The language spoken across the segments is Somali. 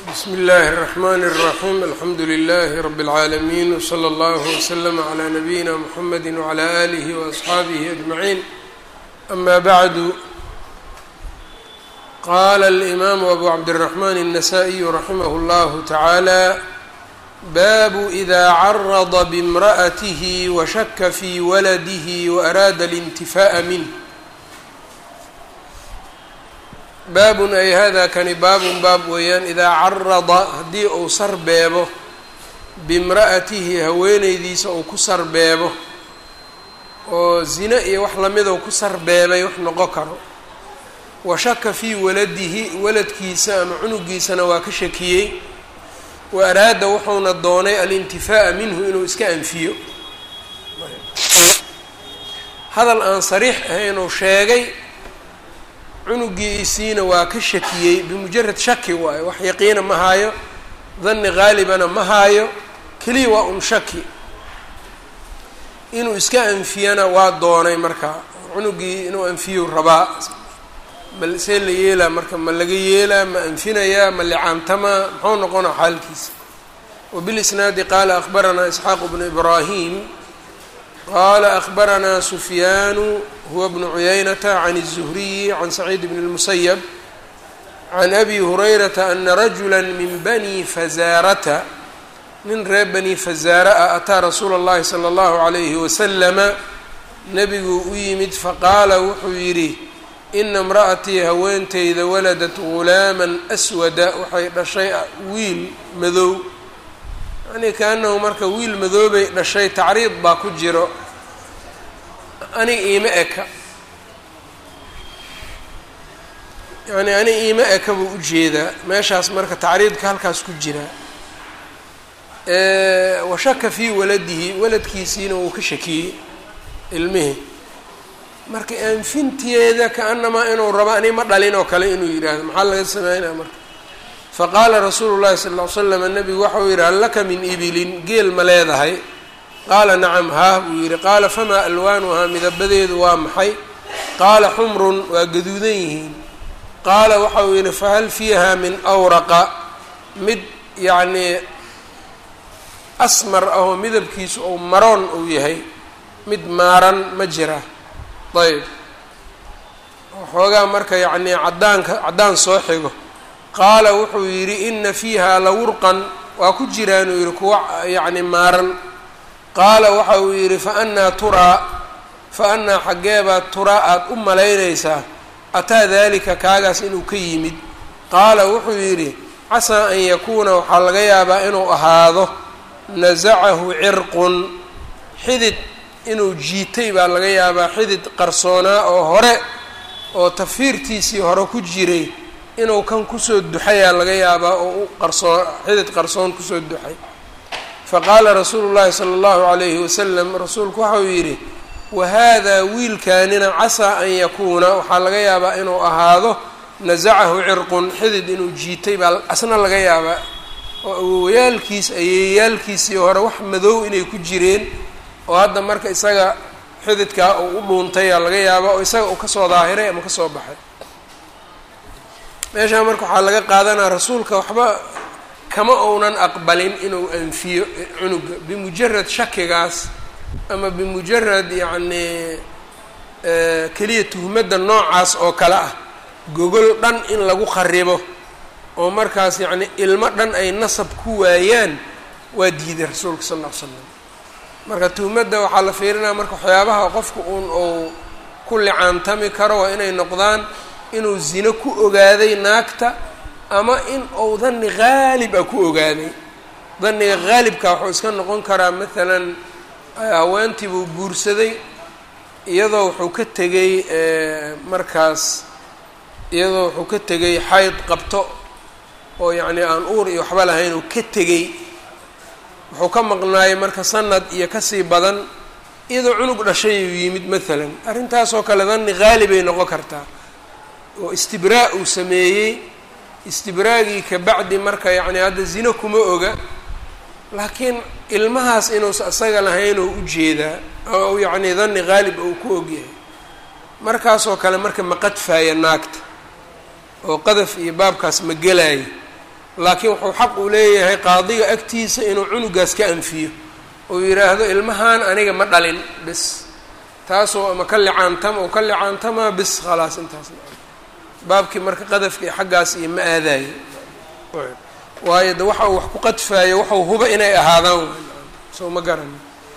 bsmi اllahi الرحmn الرaxيm alxamdu لlh rb العaalمين wslى اllه وslm عlى نabiyina mxamedi وعlى آlih وأصxaabih أجmaعin ama bعdu qala الإmam أbu cabdالرحmn النsائي raximh اllah taعalى bab إda carض bاmraأth وshaka fي waladih وأraada الانتifaءa minh baabun ay hada kani baabun baab weeyaan idaa carada haddii uu sarbeebo bimra'atihi haweeneydiisa uu ku sarbeebo oo zine iyo wax lamidou ku sarbeebay wax noqon karo wa shaka fii waladihi waladkiisa ama cunugiisana waa ka shakiyey wa araada wuxuuna doonay alintifaa'a minhu inuu iska anfiyo hadal aan sariix ahaynuu sheegay cunugiisiina waa ka shakiyey bimujarad shaki waayo wax yaqiina ma haayo danni haalibana ma haayo keliya waa un shaki inuu iska anfiyana waa doonay marka cunugii inuu anfiyu rabaa ma see la yeelaa marka ma laga yeelaa ma anfinayaa ma licaantamaa muxuu noqonaa xaalkiisa wabilisnaadi qaala akhbaranaa isxaaq bnu ibraahim qala akhbaranaa sufyaanu huwa bnu cuyaynata can الzuhriyi can saciid bn اlmusayab can abi hurayrata ana rajula min bani fazaarata nin reer bani fazaara ah ataa rasuula اllahi salى اllahu عalayhi wasalama nebiguu u yimid faqaala wuxuu yidhi ina imra'atii haweenteyda waladat gulaama aswada waxay dhashay wiil madow yani kaanahu marka wiil madoobay dhashay tacriid baa ku jiro aniga iima eka yani aniga iima eka buu ujeedaa meeshaas marka tacriidka halkaas ku jiraa washaka fii waladihi waladkiisiina wuu ka shakiyey ilmihii marka anfinteeda ka-anamaa inuu rabo ani ma dhalin oo kale inuu yidhaahdo maxaa laga sameynaya marka faqaala rasuulu llahi sala ll ly slam nabigu waxau yidhi hal laka min ibilin geel ma leedahay qaala nacam haah buu yidhi qaala famaa alwaanuhaa midabadeedu waa maxay qaala xumrun waa gaduudan yihiin qaala waxau yidhi fahal fiiha min awraqa mid yacnii asmar ahoo midabkiisu ou maroon uu yahay mid maaran ma jira ayb waxoogaa marka yacnii caddaanka caddaan soo xigo qaala wuxuu yidhi ina fiiha lawurqan waa ku jiraanuu yidhi kuwa yacni maaran qaala waxa uu yidhi fa annaa turaa fa annaa xaggeebaa turaa aada u malaynaysaa ataa daalika kaagaas inuu ka yimid qaala wuxuu yidhi casaa an yakuuna waxaa laga yaabaa inuu ahaado nasacahu cirqun xidid inuu jiitay baa laga yaabaa xidid qarsoonaa oo hore oo tafiirtiisii hore ku jiray inuu kan kusoo duxayaa laga yaabaa oo u qarsoon xidid qarsoon kusoo duxay faqaala rasuulu llahi sala allahu calayhi wasalam rasuulku waxau yidhi wahaadaa wiilkaanina casaa an yakuuna waxaa laga yaabaa inuu ahaado nasacahu cirqun xidid inuu jiitay baa asna laga yaabaa oo awowayaalkiis ayeeyaalkiisii hore wax madow inay ku jireen oo hadda marka isaga xididkaa uu u dhuuntayaa laga yaabaa oo isaga uu kasoo daahiray ama kasoo baxay meeshaa marka waxaa laga qaadanaa rasuulka waxba kama uunan aqbalin inuu anfiyo cunuga bimujarad shakigaas ama bimujarad yacnii keliya tuhmadda noocaas oo kale ah gogol dhan in lagu kharibo oo markaas yacni ilmo dhan ay nasab ku waayaan waa diiday rasuulka sal ll ly slam marka tuhmadda waxaa la fiirinaya marka waxyaabaha qofka uun uu ku licaantami karo waa inay noqdaan inuu zino ku ogaaday naagta ama in uu danni haalib ah ku ogaaday danniga haalibka wuxuu iska noqon karaa maalan haweentii buu guursaday iyadoo wuxuu ka tegay markaas iyadoo wuxuu ka tegay xayd qabto oo yacnii aan uur iyo waxba lahayn uu ka tegay wuxuu ka maqnaayay marka sanad iyo kasii badan iyadoo cunug dhashay uu yimid maalan arrintaasoo kale danni haalibay noqon kartaa oo istibraa uu sameeyey istibraagii ka bacdi marka yacni hadda zino kuma oga laakiin ilmahaas inuusa isaga lahayn oo ujeedaa oo yacni danni haalib uu ku ogyahay markaasoo kale marka ma qadfaaya naagta oo qadaf iyo baabkaas ma gelaayo laakiin wuxuu xaq u leeyahay qaadiga agtiisa inuu cunugaas ka anfiyo uu yidhaahdo ilmahan aniga ma dhalin bis taasoo ama ka licaantama oo ka licaantamaa bis khalaas intaas baabkii marka qadafka iyo xaggaas iyo ma aadaayo waayo de waxa uu wax ku qadfaayo waxau huba inay ahaadaan soo ma garani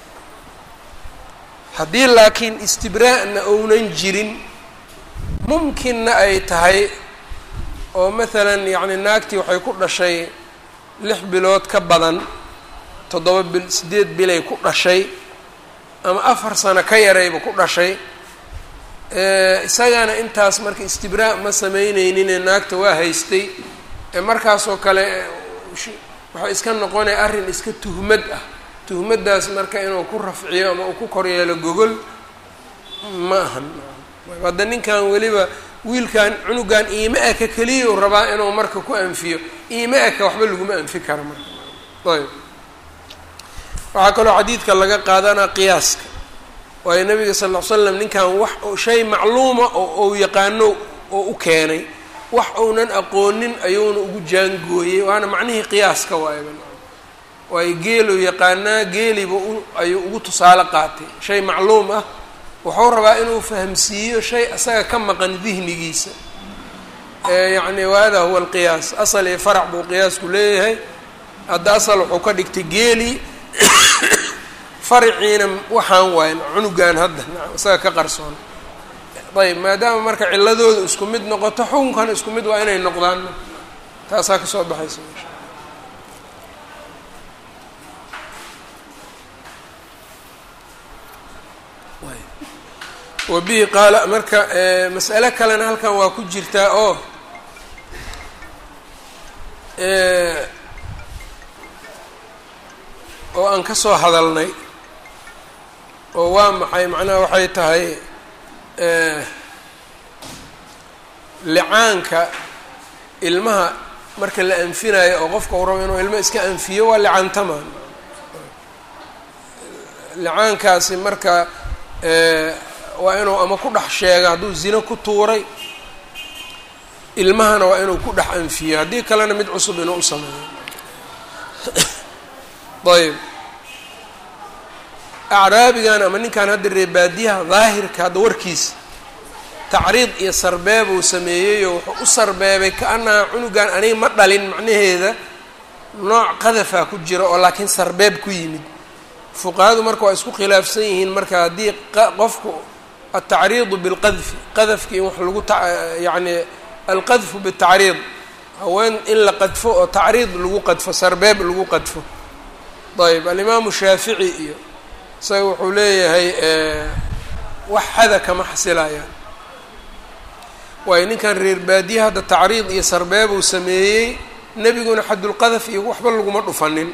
haddii laakiin istibraa'na ounan jirin mumkinna ay tahay oo maalan yacni naagtii waxay ku dhashay lix bilood ka badan toddoba bil siddeed bilay ku dhashay ama afar sano ka yarayba ku dhashay isagana intaas marka istibraa' ma samayneyninee naagta waa haystay markaasoo kale waxay iska noqonaya arrin iska tuhmad ah tuhmaddaas marka inuu ku rafciyo ama uu ku koryeelo gogol ma ahan hadda ninkan weliba wiilkan cunugan iima eka keliya u rabaa inuu marka ku anfiyo iima eka waxba laguma anfi kara marka ayb waxaa kaloo xadiidka laga qaadanaa qiyaaska waayo nabiga sal ll ly slam ninkan wax shay macluuma oo ou yaqaano oo u keenay wax uunan aqoonin ayuuna ugu jaangooyey waana macnihii qiyaaska waayba waayo geeluu yaqaanaa geeliba ayuu ugu tusaale qaatay shay macluum ah wuxuu rabaa inuu fahamsiiyo shay asaga ka maqan dihnigiisa yacni hada huwa alqiyaas asal iyo farac buu qiyaasku leeyahay hadda asal wuxuu ka dhigtay geeli fariciina waxaan waayn cunugan hadda isaga ka qarsoon ayb maadaama marka ciladooda isku mid noqoto xukunkana isku mid waa inay noqdaan taasaa kasoo baxaysa meesha wa bihi qaala marka mas'ale kalena halkan waa ku jirtaa oo oo aan ka soo hadalnay oo waa maxay macnaha waxay tahay licaanka ilmaha marka la anfinayo oo qofka uu rabo inuu ilmo iska anfiyo waa licaantama licaankaasi marka waa inuu ama ku dhex sheega hadduu zino ku tuuray ilmahana waa inuu ku dhex anfiyo haddii kalena mid cusub inuu u sameeyo ayb acraabigan ama ninkan hadda reebaadiyaha daahirka hadda warkiisa tacriid iyo sarbeeb uu sameeyeyoo wuxuu u sarbeebay ka-annaha cunugan aniga ma dhalin macnaheeda nooc qadafaa ku jira oo laakiin sarbeeb ku yimid fuqahadu marka waa isku khilaafsan yihiin marka haddii qofku altacriidu bilqadfi qadafki in wax lagu yacni alqadfu bitacriid haween in la qadfo oo tacriid lagu qadfo sarbeeb lagu qadfo ayb alimaamu shaafici iyo isaga wuxuu leeyahay wax xada kama xasilayaan waayo ninkan reer baadiye hadda tacriid iyo sarbeeb uu sameeyey nebiguna xadulqadaf iyo waxba laguma dhufanin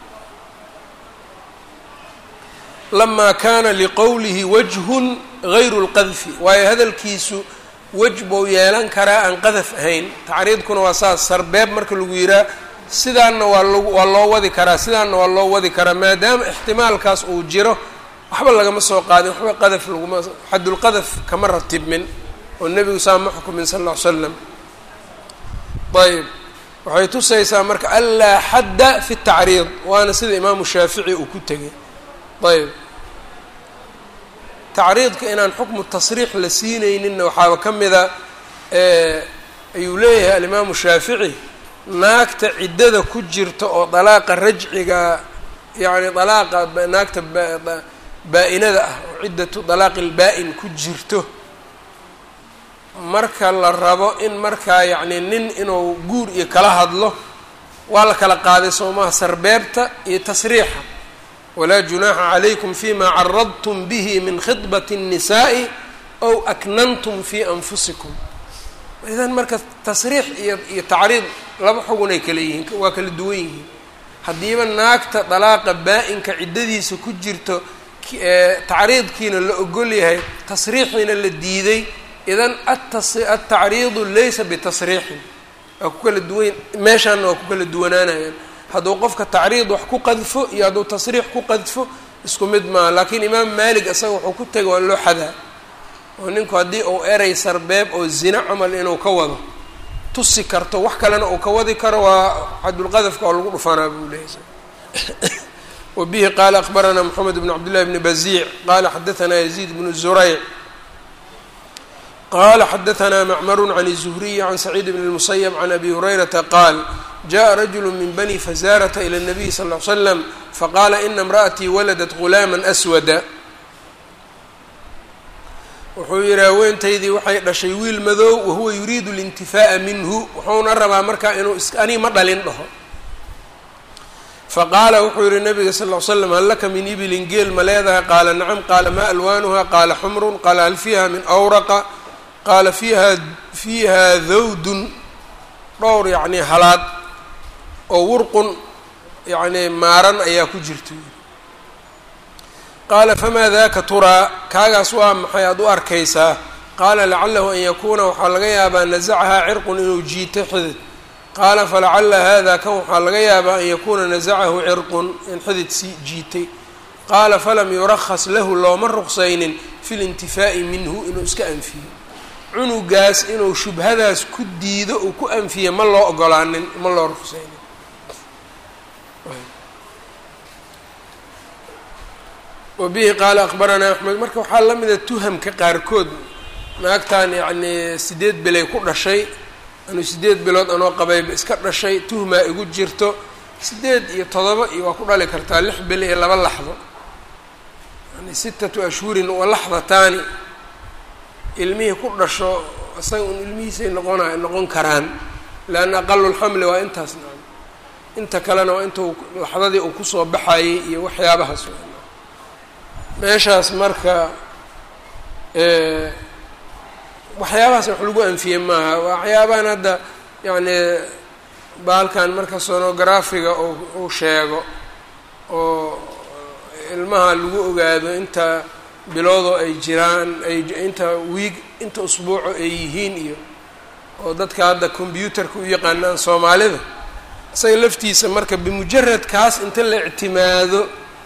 lamaa kaana liqowlihi wajhun gayru lqadfi waayo hadalkiisu wej buu yeelan karaa aan qadaf ahayn tacriidkuna waa saas sarbeeb marka lagu yihaa sidaanna waa lag waa loo wadi karaa sidaanna waa loo wadi karaa maadaama ixtimaalkaas uu jiro waxba lagama soo qaadin waxba qadaf laguma xadulqadaf kama ratibmin oo nebigu saa ma xukumin sal ll ly slam ayb waxay tusaysaa marka anlaa xadda fi tacriid waana sida imaamu shaafici uu ku tegay ayb tacriidka inaan xukmu tasriix la siinayninna waxaaba ka mida ayuu leeyahay alimaamu shaafici naagta ciddada ku jirta oo dalaaqa rajciga yacni dalaaqa naagta baa-inada ah oo ciddatu dalaaqi lbaa-in ku jirto marka la rabo in markaa yacni nin inuu guur iyo kala hadlo waa la kala qaaday soomaha sarbeebta iyo tasriixa walaa junaaxa calaykum fima caradtum bihi min khidbati الnisaa'i ow aknantum fi anfusikum idan marka tasriix iyo iyo tacriid laba xugun ay kala yihiin waa kala duwan yihiin haddiiba naagta dalaaqa baa-inka ciddadiisa ku jirto tacriidkiina la ogol yahay tasriixiina la diiday idan atacriidu laysa bitasriixin waa ku kala duwan meeshaana waa ku kala duwanaanayaan hadduu qofka tacriid wax ku qadfo iyo hadduu tasriix ku qadfo isku mid maaha laakiin imaam maalik isaga wuxuu ku tegay waa loo xadaa oo ninku haddii uu erey sarbeeb oo zina camal inuu ka wado tusi karto wax kalena uu ka wadi karo waa xadulqadafka oo lagu dhufanaa buu leeyahy wbihi qaala akbaranaa mxamed bn cabd llahi bni baziic qala xadaanaa yaziid bnu zurayc qala xadaanaa macmaru can الzuhriyi can saciid bn اlmusayb can abi hurayrata qaal jaءa rajulu min bani fazaarata ilى الnabiy sal ly slam faqaala ina imra'atii waladat gulaama aswada wuxuu yihi haweentaydii waxay dhashay wiil madow wahuwa yuriidu اlintifaa'a minhu wuxuuna rabaa markaa inuu ani ma dhalin dhaho faqaala wuxuu yihi nabiga sal ll ly slam hal laka min ibilin geel ma leedahay qaala nacam qaala maa alwaanuha qaala xumrun qaala hal fiiha min awraqa qaala fiiha fiiha dawdun dhowr yacnii halaad oo wurqun yacnii maaran ayaa ku jirta qaala famaa daka turaa kaagaas waa maxay aada u arkaysaa qaala lacalahu an yakuuna waxaa laga yaabaa nasacahaa cirqun inuu jiito xidid qaala falacala hada kan waxaa laga yaabaa an yakuuna nasacahu cirqun in xidid sii jiitay qaala falam yurakhas lahu looma ruqsaynin fi lintifaa'i minhu inuu iska anfiyo cunugaas inuu shubhadaas ku diido uu ku anfiya ma loo ogolaanin ma loo ruqsaynin wabihi qaala akbaranaa axmed marka waxaa la mida tuhamka qaarkood naagtan yacnii sideed bilay ku dhashay anuu sideed bilood anoo qabayba iska dhashay tuhmaa igu jirto sideed iyo todoba iyo waa ku dhali kartaa lix bil iyo laba laxdo yani sitatu ashhurin wa laxdataani ilmihii ku dhasho isaga un ilmihiisay noqona noqon karaan leanna aqalulxamli waa intaas nacam inta kalena waa intuu laxdadii uu kusoo baxayay iyo waxyaabahaas meeshaas marka waxyaabahaas wax lagu anfiye maaha waxyaabahan hadda yacni baalkan marka sonografiga uu sheego oo ilmaha lagu ogaado inta biloodoo ay jiraan ay inta wiig inta usbuuco ay yihiin iyo oo dadka hadda combyuutarka u yaqaanaan soomaalida isaga laftiisa marka bimujarad kaas inta la ictimaado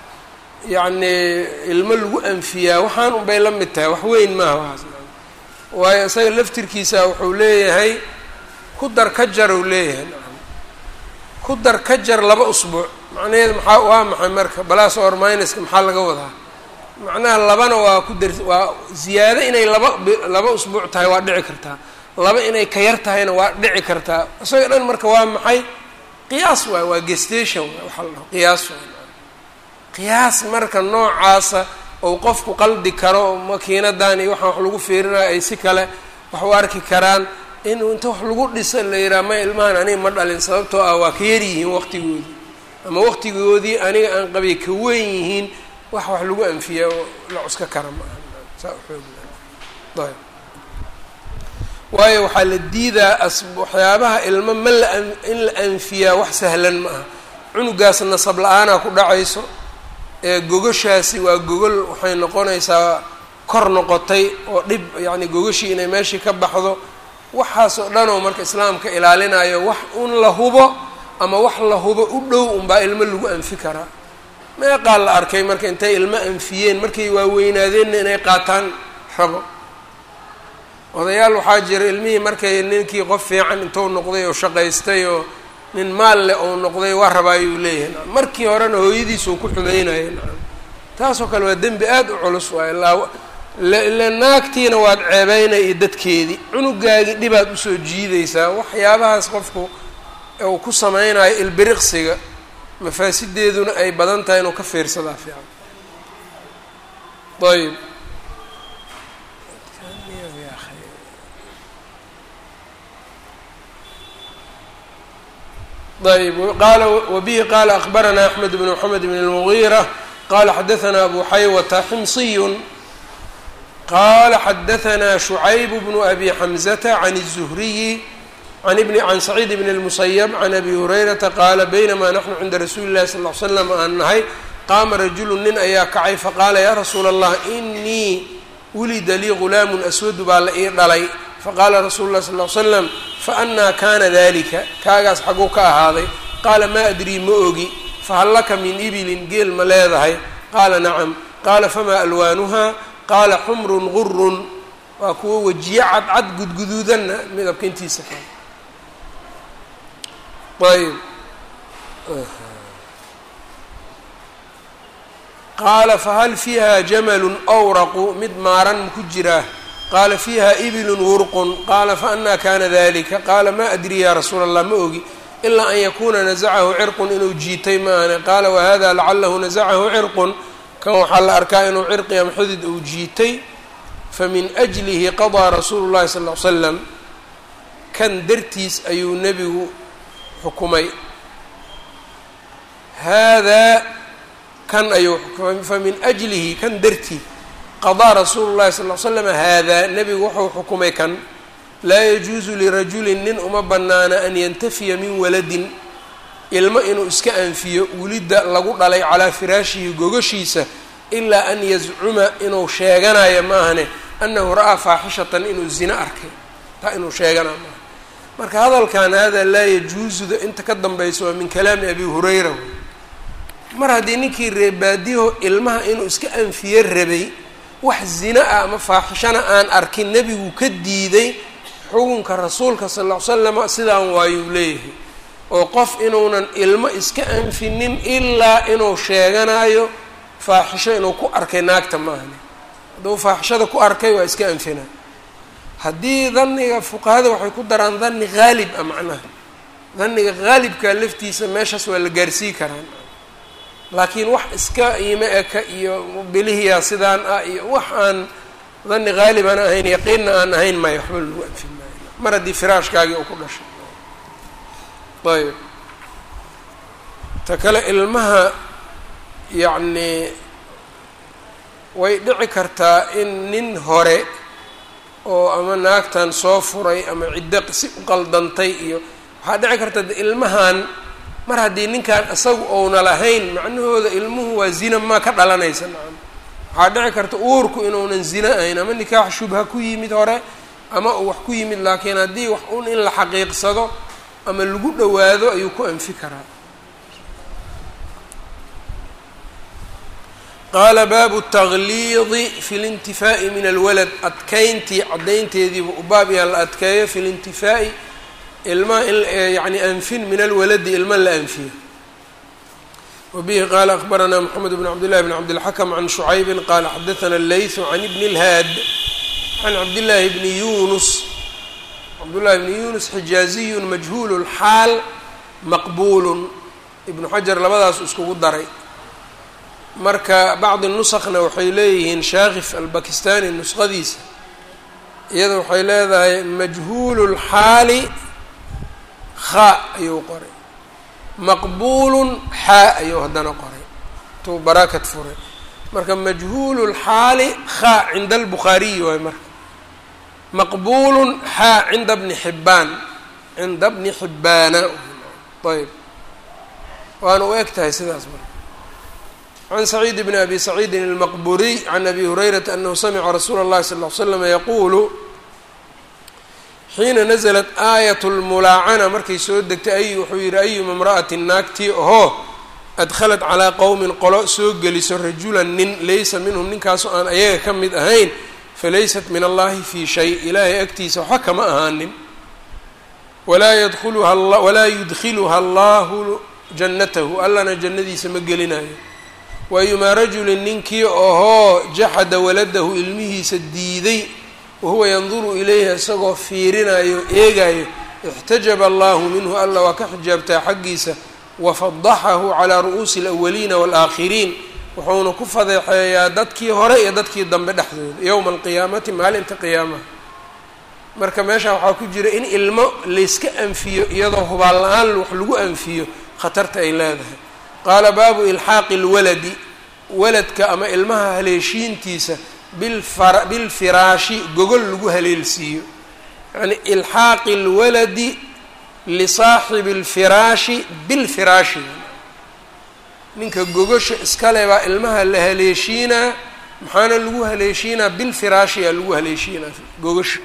yacnii ilmo lagu anfiyaa waxaan unbay la mid tahay wax weyn maaha waxaas waayo isaga laftirkiisa wuxuu leeyahay ku dar ka jar uu leeyahay nacam ku dar ka jar laba usbuuc macnaheed maxaa waa maxay marka balaas or minuska maxaa laga wadaa macnaha labana waa ku dar waa ziyaado inay laba laba usbuuc tahay waa dhici kartaa laba inay ka yar tahayna waa dhici kartaa isaga dhan marka waa maxay qiyaas waay waa gestation waay waxaa la dhaho qiyaas waay qiyaas marka noocaasa ou qofku qaldi karo makiinadan iyo waxaan wax lagu fiirinayo ay si kale wax u arki karaan inuu inta wax lagu dhisa la yidhaha may ilmahan aniga ma dhalin sababtoo ah waa ka yar yihiin waqtigoodii ama waqtigoodii aniga aan qabay ka weyn yihiin wax wax lagu anfiya oo la cuska kara ma aha saa uxoog ayb waayo waxaa la diidaa as waxyaabaha ilmo ma la in la anfiyaa wax sahlan ma aha cunugaas nasab la-aanaa ku dhacayso ee gogashaasi waa gogol waxay noqonaysaa kor noqotay oo dhib yacni gogashii inay meeshii ka baxdo waxaas oo dhan oo marka islaamka ilaalinayo wax un la hubo ama wax la hubo u dhow unbaa ilmo lagu anfi karaa meeqaa la arkay marka intay ilmo anfiyeen markay waaweynaadeenna inay qaataan rabo odayaal waxaa jira ilmihii markay ninkii qof fiican intuu noqday oo shaqaystay oo nin maal leh ou noqday waa rabaa ayuu leeyahay nacam markii horena hooyadiisuu ku xumeynaya nacam taasoo kale waa dembi aada u culus waay laa ile naagtiina waad ceebeynay iyo dadkeedii cunugaagii dhibaad usoo jiidaysaa waxyaabahaas qofku uu ku sameynayo ilbiriqsiga mafaasideeduna ay badan tahay inuu ka fiirsadaa fiican ayb ayb qala wbihi qala akbarana axmed bn mxamed bn اlmugiira qala xadaana abu xaywata ximsiy qala xadaana shucayb bnu abi xamzata can الzuhriyi can saciid bn اlmusayb can abi hurayrata qaala baynama naxnu cinda rasuuli اlahi sal ly slam aan nahay qaama rajulu nin ayaa kacay faqaala ya rasuula allah inii wulida lii gulaamu aswadu baa la ii dhalay faqaala rasuulu lah sal ly slam faannaa kana dalika kaagaas xaguu ka ahaaday qaala maa adrii ma ogi fahal laka min ibilin geel ma leedahay qaala nacam qaala famaa alwaanuhaa qaala xumrun gurun waa kuwo wejiye cadcad gudguduudanna midabka intiisa kale ayb qaala fahal fiiha jamalun awraqu mid maaran maku jiraa qaala fiiha ibilun wurqun qaala faanaa kana dalika qaala ma adri ya rasuula allah ma ogi ilaa an yakuuna nasacahu cirqun inuu jiitay maahane qaala wahada lacalahu nasacahu cirqun kan waxaa la arkaa inuu cirqi ama xudid uu jiitay famin ajlihi qadaa rasuulu llahi sal l slam kan dartiis ayuu nebigu xukumay haadaa kan ayuu famin ajlihi kan dartii qadaa rasuulu llahi sal l slam haadaa nebigu wuxuu xukumay kan laa yajuusu lirajulin nin uma bannaana an yantafiya min waladin ilmo inuu iska anfiyo wulidda lagu dhalay calaa firaashihi gogashiisa ilaa an yazcuma inuu sheeganayo maahane annahu ra'aa faaxishatan inuu zino arkay taa inuu sheeganayo maaha marka hadalkan hada laa yajuusuda inta ka dambaysa waa min kalaami abi hurayra mar haddii ninkii reebaadiyaho ilmaha inuu iska anfiye rabay wax zina ah ama faaxishana aan arkin nebigu ka diiday xukunka rasuulka sal ll ly slama sidaan waayuu leeyahay oo qof inuunan ilmo iska anfinin ilaa inuu sheeganayo faaxisho inuu ku arkay naagta maahane hadduu faaxishada ku arkay waa iska anfina haddii daniga fuqahada waxay ku daraan dani haalib ah macnaha daniga haalibka laftiisa meeshaas waa la gaarsii karaan laakiin wax iska iimo eka iyo bilihiya sidaan ah iyo wax aan dani haalib aan ahayn yaqiinna aan ahayn maya waxba lagu anfin maayo mar haddii firaashkaagii uu ku dhashay ayb ta kale ilmaha yacni way dhici kartaa in nin hore oo ama naagtan soo furay ama ciddo si u qaldantay iyo waxaa dhici karta de ilmahan mar haddii ninkan isagu ouna lahayn macnahooda ilmuhu waa zina maa ka dhalanaysa nacam waxaa dhici karta uurku inuunan zina ahayn ama nikaax shubha ku yimid hore ama uu wax ku yimid laakiin haddii wax un in la xaqiiqsado ama lagu dhowaado ayuu ku anfi karaa qaala baabu tagliidi fi lintifaa'i min alwalad adkayntii caddaynteediiba u baab yaha la adkeeyo fi lintifaa'i ilma yani anfin min alwaladi ilma la anfiyo wabihi qaala akbaranaa moxamed bn cabdillahi bn cabdilxakm can shucaybin qaala xadaana allaythu can ibni اlhaad can cabdillaahi bni yunus cabdullahi bni yunus xijaaziyun majhuul lxaal maqbuulun ibnu xajar labadaas iskugu daray marka bacdi nusakna waxay leeyihiin shaakif albakistani nusqadiisa iyada waxay leedahay majhuulu lxaali khaa ayuu qoray maqbuulun xaa ayuu haddana qoray tuu baraakat furay marka majhuulu lxaali khaa cinda albukhaariyi waay marka maqbuulun xaa cinda bni xibbaan cinda bni xibbaana ayb waana u eg tahay sidaas marka can saciid bni abi saciidin almaqburiy can abi hurayrata anahu samica rasuula اllahi sal ll slam yaquulu xiina naزlat aayat lmulaacana markay soo degtay ay wuxuu yihi ayuma imra'atin naagtii ohoo adkhalat calaa qowmin qolo soo geliso rajulan nin laysa minhum ninkaasoo aan ayaga ka mid ahayn falaysat min allahi fii shay ilaahay agtiisa waxba kama ahaanin walaa yadkhuluha walaa yudkhiluha allahu jannatahu allana jannadiisa ma gelinayo waayumaa rajulin ninkii ohoo jaxada waladahu ilmihiisa diiday wahuwa yanduru ilayhi isagoo fiirinayo eegayo ixtajaba allahu minhu alla waa ka xijaabtaa xaggiisa wafadaxahu calaa ru'uusi alawaliina waalaakhiriin wuxuuna ku fadeexeeyaa dadkii hore iyo dadkii dambe dhexdooda yowma alqiyaamati maalinta qiyaamaha marka meesha waxaa ku jira in ilmo layska anfiyo iyadoo hubaal la-aan wax lagu anfiyo khatarta ay leedahay qaala baabu ilxaaqi lwaladi waladka ama ilmaha haleeshiintiisa bilfar bilfiraashi gogol lagu haleelsiiyo yacni ilxaaqi lwaladi lisaaxibi alfiraashi bilfiraashi ninka gogosha iskale baa ilmaha la haleeshiinaa maxaana lagu haleeshiinaa bilfiraashiyaa lagu haleeshiinaa gogosha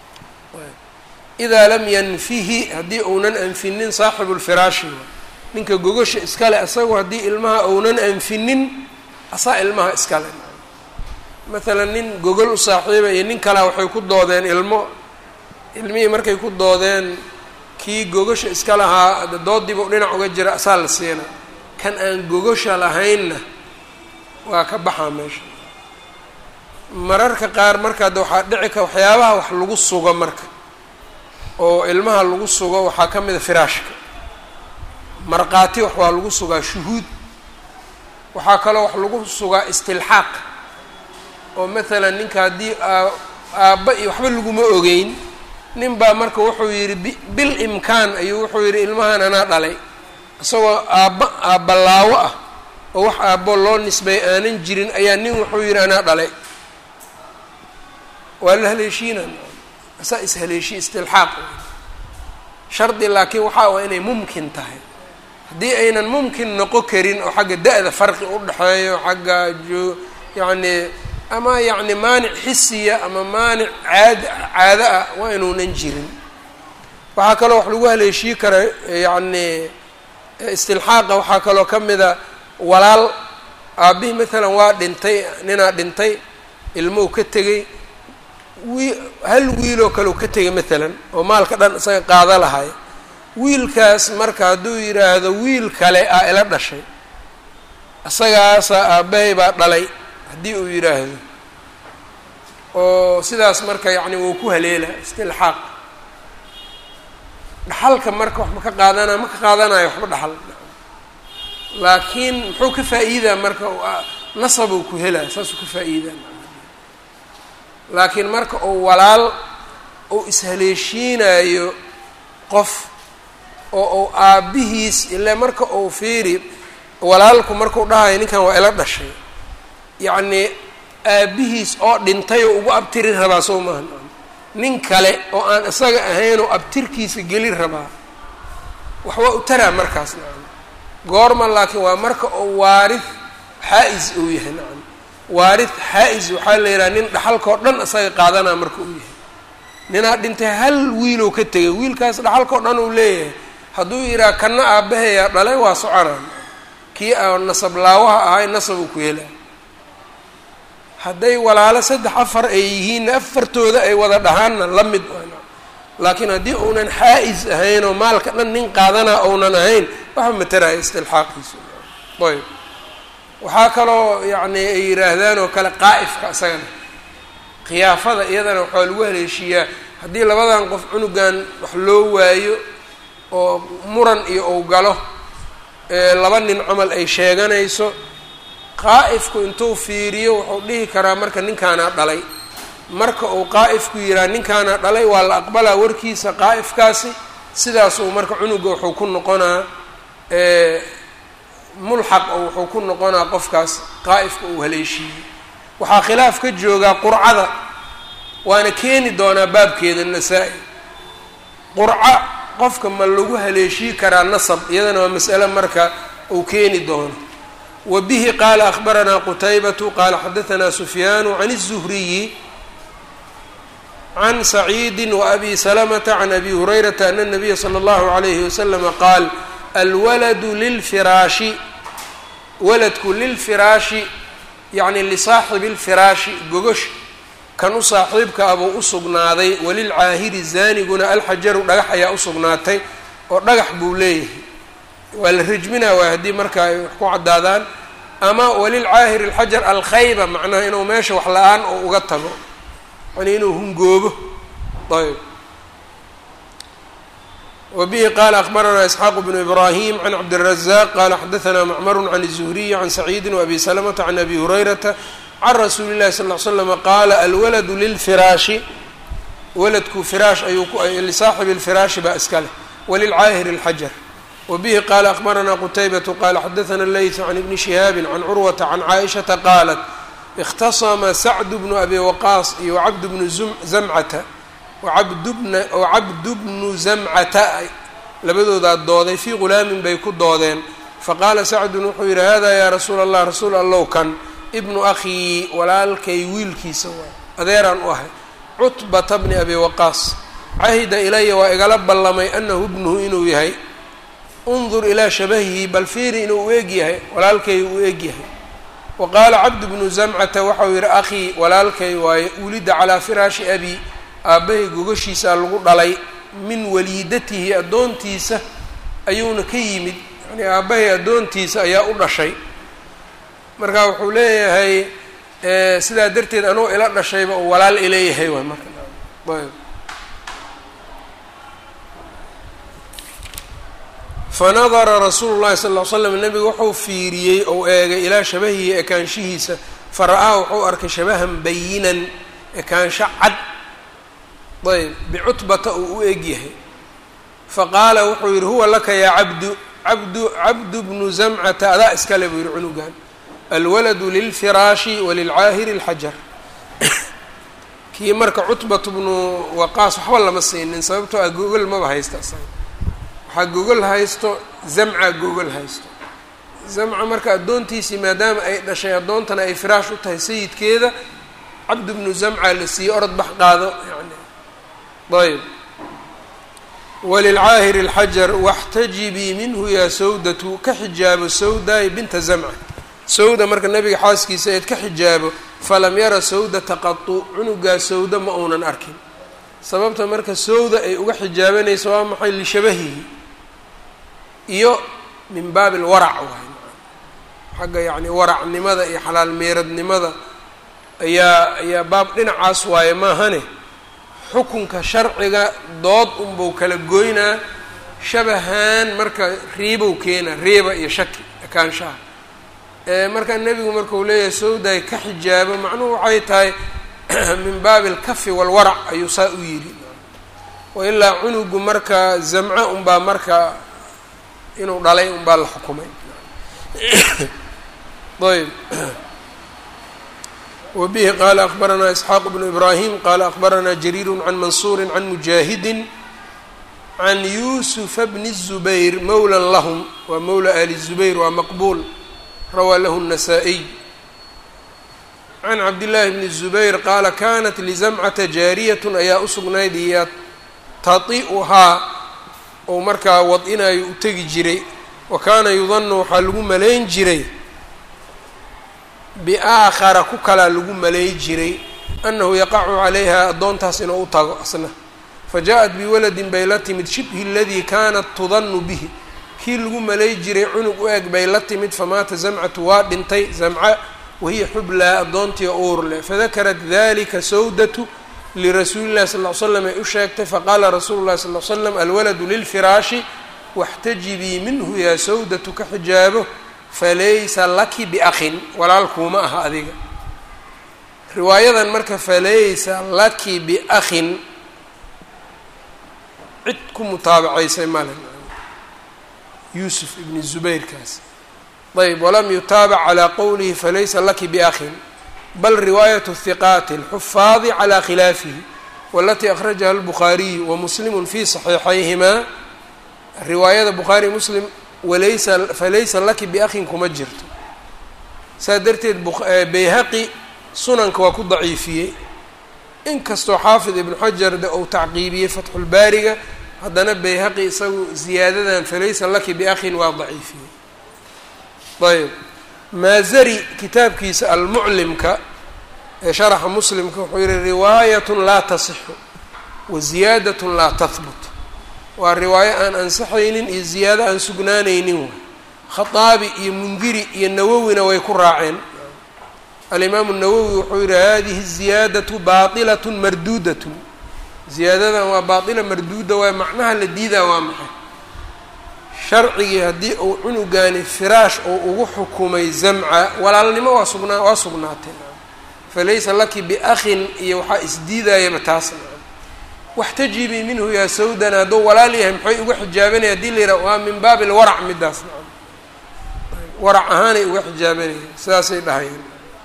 idaa lam yanfihi haddii uunan anfinin saaxibu lfiraashi ninka gogosha iskale isagu haddii ilmaha uunan anfinin asaa ilmaha iskale maalan nin gogol u saaxiiba iyo nin kalea waxay ku doodeen ilmo ilmihii markay ku doodeen kii gogasha iska lahaa doodiiba dhinac uga jira asaa la siina kan aan gogasha lahaynna waa ka baxaa meesha mararka qaar marka adda waxaa dhici ka waxyaabaha wax lagu sugo marka oo ilmaha lagu sugo waxaa ka mid a firaashka markhaati wax waa lagu sugaa shuhuud waxaa kaloo wax lagu sugaa istilxaaq oo maalan ninka haddii aabba iyo waxba laguma ogeyn nin baa marka wuxuu yidhi bil imkaan ayuu wuxuu yidhi ilmahan anaa dhalay isagoo aabba aabbalaawo ah oo wax aabbo loo nisbay aanan jirin ayaa nin wuxuu yidhi anaa dhalay waa la haleeshiina asaa ishaleeshiya istilxaaq shardi laakiin waxaa waa inay mumkin tahay haddii aynan mumkin noqon karin oo xagga da-da farqi u dhexeeyo xagga joo yacni ama yacni maanic xisiya ama maanic caad caado ah waa inuunan jirin waxaa kaloo wax lagu haleeshii kara yacni istilxaaqa waxaa kaloo ka mida walaal aabbihii maalan waa dhintay ninaa dhintay ilmow ka tegey wii hal wiiloo kaleu ka tegay maalan oo maalka dhan isaga qaada lahay wiilkaas marka hadduu yidhaahdo wiil kale ah ila dhashay isagaasaa aabbahay baa dhalay haddii uu yidhaahdo oo sidaas marka yacni wuu ku haleela istilxaaq dhaxalka marka wax ma ka qaadanaya ma ka qaadanayo waxba dhaxal laakiin muxuu ka faa'iidaa marka nasabuu ku helaya saasuu ka faa'iidaa laakiin marka uu walaal uu ishaleeshiinayo qof oo uu aabbihiis ile marka uu fiiri walaalku markuu dhahayo ninkan waa ila dhashay yacnii aabbihiis oo dhintay oo ugu abtiri rabaa soo maaha nin kale oo aan isaga ahayn oo abtirkiisa geli rabaa waxbaa u taraa markaas nacam goorma laakiin waa marka uu waarid xaa-is uu yahay nacam waarid xaa-is waxaa la yidhaha nin dhaxalkao dhan isaga qaadanaa marka uu yahay ninaa dhintay hal wiilow ka tegay wiilkaas dhaxalkao dhan uu leeyahay hadduu yidhaha kana aabbahayaa dhalay waa soconaa kii a nasab laawaha ahay nasab uu ku helaa hadday walaalo saddex afar ay yihiinna afartooda ay wada dhahaanna la mid laakiin haddii uunan xaa-is ahayn oo maalka dhan nin qaadanaa ounan ahayn waxa mataraya istilxaaqiisu ayb waxaa kaloo yacni ay yidhaahdaan oo kale qaa'ifka isagana khiyaafada iyadana waxaa lagu haleeshiiyaa haddii labadan qof cunugan wax loo waayo oo muran iyo ou galo laba nin camal ay sheeganayso qaa'ifku intuu fiiriyo wuxuu dhihi karaa marka ninkaanaa dhalay marka uu qaa'ifku yidhaha ninkaanaa dhalay waa la aqbalaa warkiisa qaa'ifkaasi sidaasuu marka cunuga wuxuu ku noqonaa mulxaq oo wuxuu ku noqonaa qofkaas qaa'ifka uu haleeshiiyey waxaa khilaaf ka joogaa qurcada waana keeni doonaa baabkeeda nasaa-i qurco qofka ma lagu haleeshii karaa nasab iyadana waa mas'ale marka uu keeni doono wa bihi qaala akhbaranaa qutaybatu qaala xadahanaa sufyaanu can الzuhriyi can saciidi waabi salamata can abi hurayrata ana الnabiya slى اllahu عalayhi waslama qaal alwaladu lilfiraashi waladku lilfiraashi yacni lisaaxibi اlfiraashi gogosh kan u saaxiibka abuu u sugnaaday walilcaahiri zaaniguna alxajaru dhagax ayaa u sugnaatay oo dhagax buu leeyahay waa la rajminaa waay haddii marka ay wax ku caddaadaan ama walilcaahiri alxajar alkhayba macnaha inuu meesha wax la-aan oo uga tago yani inuu hungoobo ayb wbihi qala akbaranaa isxaaq bnu ibrahim can cabdiلrazaq qala xadaثna macmaru can الzuhriyi can saciidi wabi salamata can abi hurayrata can rasuuli اlahi sal ly slama qaala alwaladu lilfiraashi waladku firaash ayuu lisaaxibi اlfiraashi baa iska leh walilcaahiri اlxajar wabihi qala akbaranaa qutaybatu qala xadaثna leytu can ibni shihaabi can curwata can caaishata qaalat اkhtasama sacdu bnu abi waqaas iyo wacabdu bnu zamcata wacabdubna wacabdu bnu zamcata labadoodaa dooday fii ghulaamin bay ku doodeen faqaala sacdun wuxuu yidhi hada yaa rasuula allah rasuul allow kan ibnu akhii walaalkay wiilkiisa waay adeeraan u ahay cutbata bni abi waqaas cahida ilaya waa igala ballamay anahu ibnuhu inuu yahay undur ilaa shabahihi bal fiiri inuu u eg yahay walaalkay u eg yahay wa qaala cabdu bnu zamcata waxau yidhi akhii walaalkay waaye wulida calaa firaashi abi aabbahay gogashiisaa lagu dhalay min waliidatihi addoontiisa ayuuna ka yimid yani aabbahay addoontiisa ayaa u dhashay marka wuxuu leeyahay sidaa darteed anuu ila dhashayba uu walaal ileeyahay waay marka ayb fanadara rasuulu llahi sal ll ly slam nebigu wuxuu fiiriyey ou eegay ilaa shabahihi ekaanshihiisa fara-aa wuxuu arkay shabahan bayinan ekaansho cad ayb bicutbata uu u egyahay faqaala wuxuu yidhi huwa laka yaa cabdu cabdu cabdu bnu zamcata adaa iskale buu yihi cunugan alwaladu lilfiraashi walilcaahiri alxajar kii marka cutbatu bnu waqaas waxba lama siinin sababtoo ah gogol maba haysta asaga waxaa gogol haysto zamca gogol haysto zamca marka addoontiisii maadaama ay dhashay addoontana ay firaash u tahay sayidkeeda cabdu bnu zamca la siiyey orod bax qaado yani ayb walilcaahiri alxajar waxtajibii minhu yaa sawdatu ka xijaabo sawdaay binta zamca sawda marka nabiga xaaskiisa eed ka xijaabo falam yara sawdata qatu cunugaa sawda ma uunan arkin sababta marka sawda ay uga xijaabanayso waa maxay lishabahihi iyo min baabi alwarac waay xagga yacni waracnimada iyo xalaal meeradnimada ayaa ayaa baab dhinacaas waaye maahane xukunka sharciga dood unbuu kala goynaa shabahan marka riibow keena riiba iyo shaki ekaanshaha markaa nebigu markau leeyahay sawday ka xijaabo macnuhu waxay tahay min baabi alkafi walwarac ayuu saa u yidhi wailaa cunugu marka zamco unbaa marka inuu dhalay unbaa la xukumay ayb wbihi qala akbaranaa isxaaq bnu ibrahim qala akbaranaa jariiru can mansuuri can mujaahidi can yusufa bni الzubayr mowla lahm waa mowla ali zubayr waa maqbuul rawaa lahu الnasaa-iy can cabdillaahi bni الzubayr qaala kanat lizamcata jaariyat ayaa u sugnayd yatati'uhaa ou markaa wad-inayo u tegi jiray wa kaana yudanu waxaa lagu malayn jiray biaakhara ku kalaa lagu malay jiray annahu yaqacu calayha addoontaas inuu u tago asna fa jaa-at biwaladin bay la timid shibhi aladii kaanat tudanu bihi kii lagu malay jiray cunug u eg bay la timid famaata zamcatu waa dhintay zamca wahiya xublaa addoontii uur leh fadakarat dalika sawdatu lirasuuli llahi sal ly slam ay u sheegtay faqaala rasuulu llahi sal l slam alwaladu lilfiraashi waxtajibii minhu yaa sawdatu ka xijaabo falaysa laki biakhin walaalkuuma aha adiga riwaayadan marka falaysa laki biakhin cid ku mutaabacaysay male yuusuf ibni zubayrkaas ayb walam yutaabac calaa qowlihi falaysa laki biakhin bal riwaayat hiqaati alxufaadi calaa khilaafihi walatii akhrajaha albukhaariyu wamuslimu fi saxiixayhimaa riwaayada bukhaari muslim walaysa falaysa laki biakhin kuma jirto saas darteed bayhaqi sunanka waa ku daciifiyey inkastoo xaafid ibnu xajar de uu tacqiibiyey fatxulbaariga haddana bayhaqi isagu ziyaadadan falaysa laki biakhin waa daciifiyey ayb maazari kitaabkiisa almuclimka ee sharaxa muslimka wuxuu yihi riwaayatun laa tasixu wa ziyaadatun laa tahbut waa riwaayo aan ansaxaynin iyo ziyaado aan sugnaanaynin waay khaaabi iyo mundiri iyo nawowina way ku raaceen alimaamu nawowi wuxuu yihi hadihi ziyaadatu baailatun marduudatun ziyaadadan waa baaila marduuda waay macnaha la diidaa waa maxay sharcigii haddii uu cunugaani firaash ou ugu xukumay zamca walaalnimo waa sugnaa waa sugnaatay falaysa laki biakhin iyo waxaa isdiidayaba taas waxtajibii minhu yaa sawdana hadduu walaal yahay maxay uga xijaabanaya hadii la yidhaha waa min baabi lwarac midaas warac ahaanay uga xijaabanayeen sidaasay dhahayeen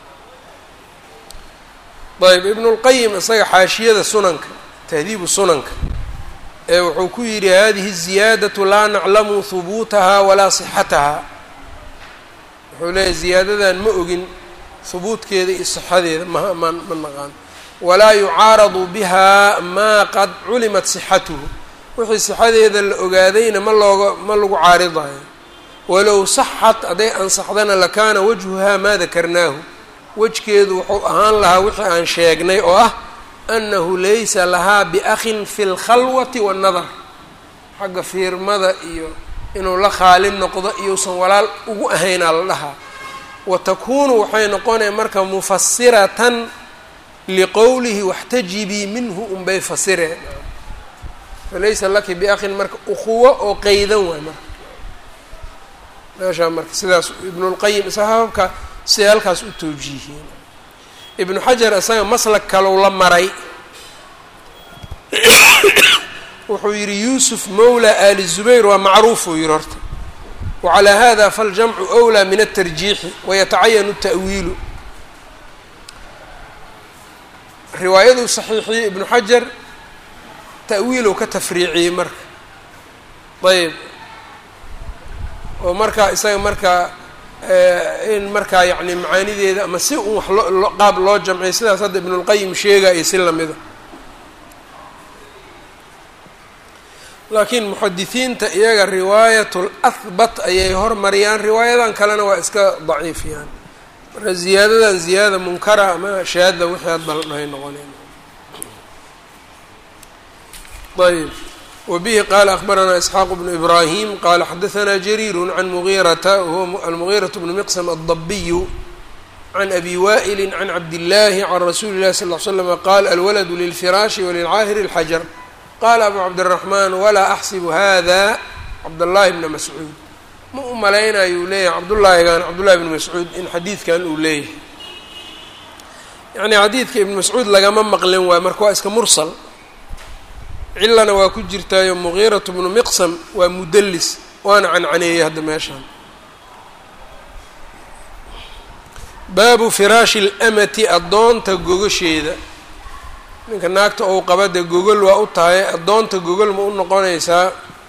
ayb ibnu lqayim isaga xaashiyada sunanka tahdiibu sunanka ee wuxuu ku yidhi hadihi ziyaadatu laa naclamu hubuutaha walaa sixataha wuxuu leeyahy ziyaadadan ma ogin hubuudkeeda iyo sixadeeda ma ma ma naqaan walaa yucaaradu biha maa qad culimat sixatuhu wixii sixadeeda la ogaadayna ma looga ma lagu caaridayo walow saxat hadday ansaxdana lakaana wajhuhaa maa dakarnaahu wejkeedu wuxuu ahaan lahaa wixii aan sheegnay oo ah anahu laysa lahaa biakhin fi lkhalwati waannadar xagga fiirmada iyo inuu la khaalin noqdo iyousan walaal ugu ahaynaa la dhahaa wa takuunu waxay noqonaya marka mufasiratan liqowlihi waxtajibii minhu unbay fasireen falaysa laki biakhin marka ukhuwo oo qeydan waay marka meeshaa marka sidaas ibnulqayim isa hababka siday halkaas u towjiihiyeen ibnu xajar isaga maslak kalow la maray wuxuu yidhi yuusuf mawla ali zubayr waa macruuf uu yihi horta wacalaa hada faljamcu أwlى min الtarjiixi wayatacayanu ta'wiilu riwaayaduu saxiixiyey ibnu xajar ta'wiilow ka tafriiciyey marka ayb oo markaa isaga markaa in markaa yacni macaanideeda ama si un wax loo qaab loo jamciy sidaas hadda ibnulqayim sheegaya si lamida laakiin muxadisiinta iyaga riwaayat lahbat ayay hormariyaan riwaayadan kalena waa iska daciifiyaan marka ziyaadadan ziyaada munkara ama shaada wixii hadba la dhahay noqonayn ayb wbihi qala akbaranaa isxaaq bnu ibrahim qala xadaanaa jariiru can mugiirata wahuwa almugiiraة bnu miqsm aldabiyu can abi wa'ili can cabdillaahi can rasuuli اllahi sal ll slam qaal alwaladu lilfiraashi walilcaahiri اlxajar qala abu cabdالraxmaan walaa axsibu hada cabdاllahi bna mascuud ma u malaynayuu leeyahay cabdullaahigan cabdullahi bni mascuud in xadiidkan uu leeyahay yani xadiidka ibn mascuud lagama maqlin waay marka waa iska mursal cilana waa ku jirtaayo mugiiratu bnu miqsam waa mudallis waana cancaneeyey hadda meeshaan baabu firaashi اlamati addoonta gogasheeda ninka naagta ou qaba dee gogol waa u tahay addoonta gogol ma u noqonaysaa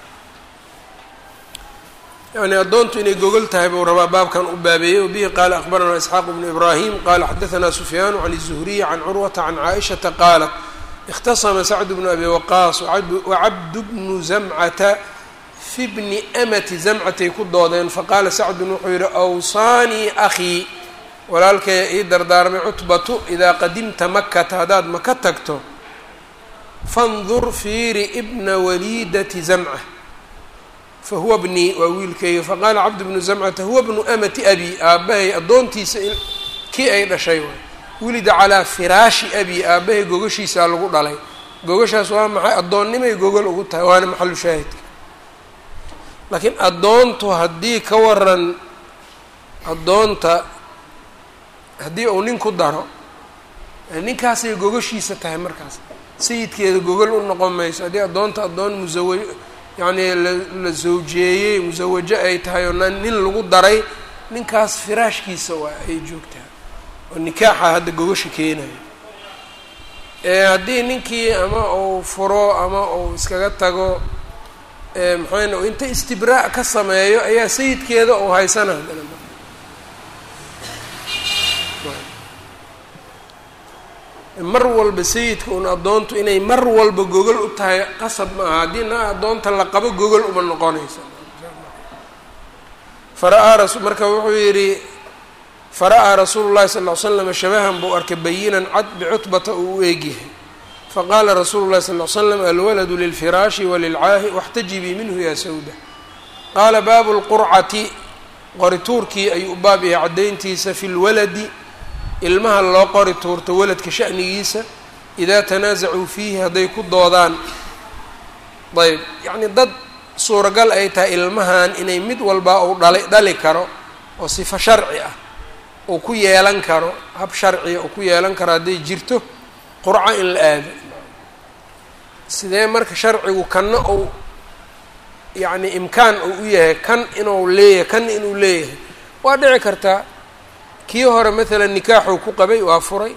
yani addoontu inay gogol tahay buu rabaa baabkan u baabeeyey wabihi qaala akbaranaa isxaaq bnu ibraahim qaala xadaanaa sufyaanu can الzuhriy can curwata can caaishata qaalat اkhtasma sacd bnu abi waqaas wacabdu bnu zamcata fi bni amati zamcatay ku doodeen faqaala sacdun wuxuu yihi awsaanii akhii walaalkaya ii dardaarmay cutbatu idaa qadimta makata haddaad maka tagto fandur fiiri ibna waliidati zamca fahuwa bnii waa wiilkayga faqaala cabdu bnu zamcata huwa bnu amati abi aabbahay addoontiisa kii ay dhashay waay wulida calaa firaashi abi aabbahay gogashiisaa lagu dhalay gogashaas waa maxay addoonnimay gogol ugu tahay waana maxalu shaahidka laakiin addoontu haddii ka waran addoonta haddii uu nin ku daro ninkaasay gogashiisa tahay markaas sayidkeeda gogol u noqon mayso haddii addoonta addoon musawa yacnii la zawjeeyey musawajo ay tahay oo nin lagu daray ninkaas firaashkiisa waa ay joogtaa oo nikaaxa hadda gogasha keenayo haddii ninkii ama uu furo ama uu iskaga tago maxayna inta istibraa' ka sameeyo ayaa sayidkeeda uu haysana mar walba sayidka un addoontu inay mar walba gogol u tahay qasab ma aha haddii na addoonta la qabo gogol uma noqonayso fara-aa ras marka wuxuu yidhi fara-aa rasuulu llahi sal ll slam shabahan buu arkay bayinan cad bicutbata uu u eegyahay faqaala rasuulu llahi sal l slam alwaladu lilfiraashi walilcaahi waxtajibii minhu yaa sawda qaala baabu lqurcati qorituurkii ayuu u baab yahay caddayntiisa fi lwaladi ilmaha loo qori tuurto waladka sha'nigiisa idaa tanaasacuu fiihi hadday ku doodaan ayb yacnii dad suuragal ay tahay ilmahan inay mid walba uu dhali dhali karo oo sifo sharci ah uu ku yeelan karo hab sharciya uu ku yeelan karo hadday jirto qurco in la aado sidee marka sharcigu kanna uu yacni imkaan uu u yahay kan inuu leeyahay kan inuu leeyahay waa dhici kartaa kii hore maalan nikaaxuu ku qabay waa furay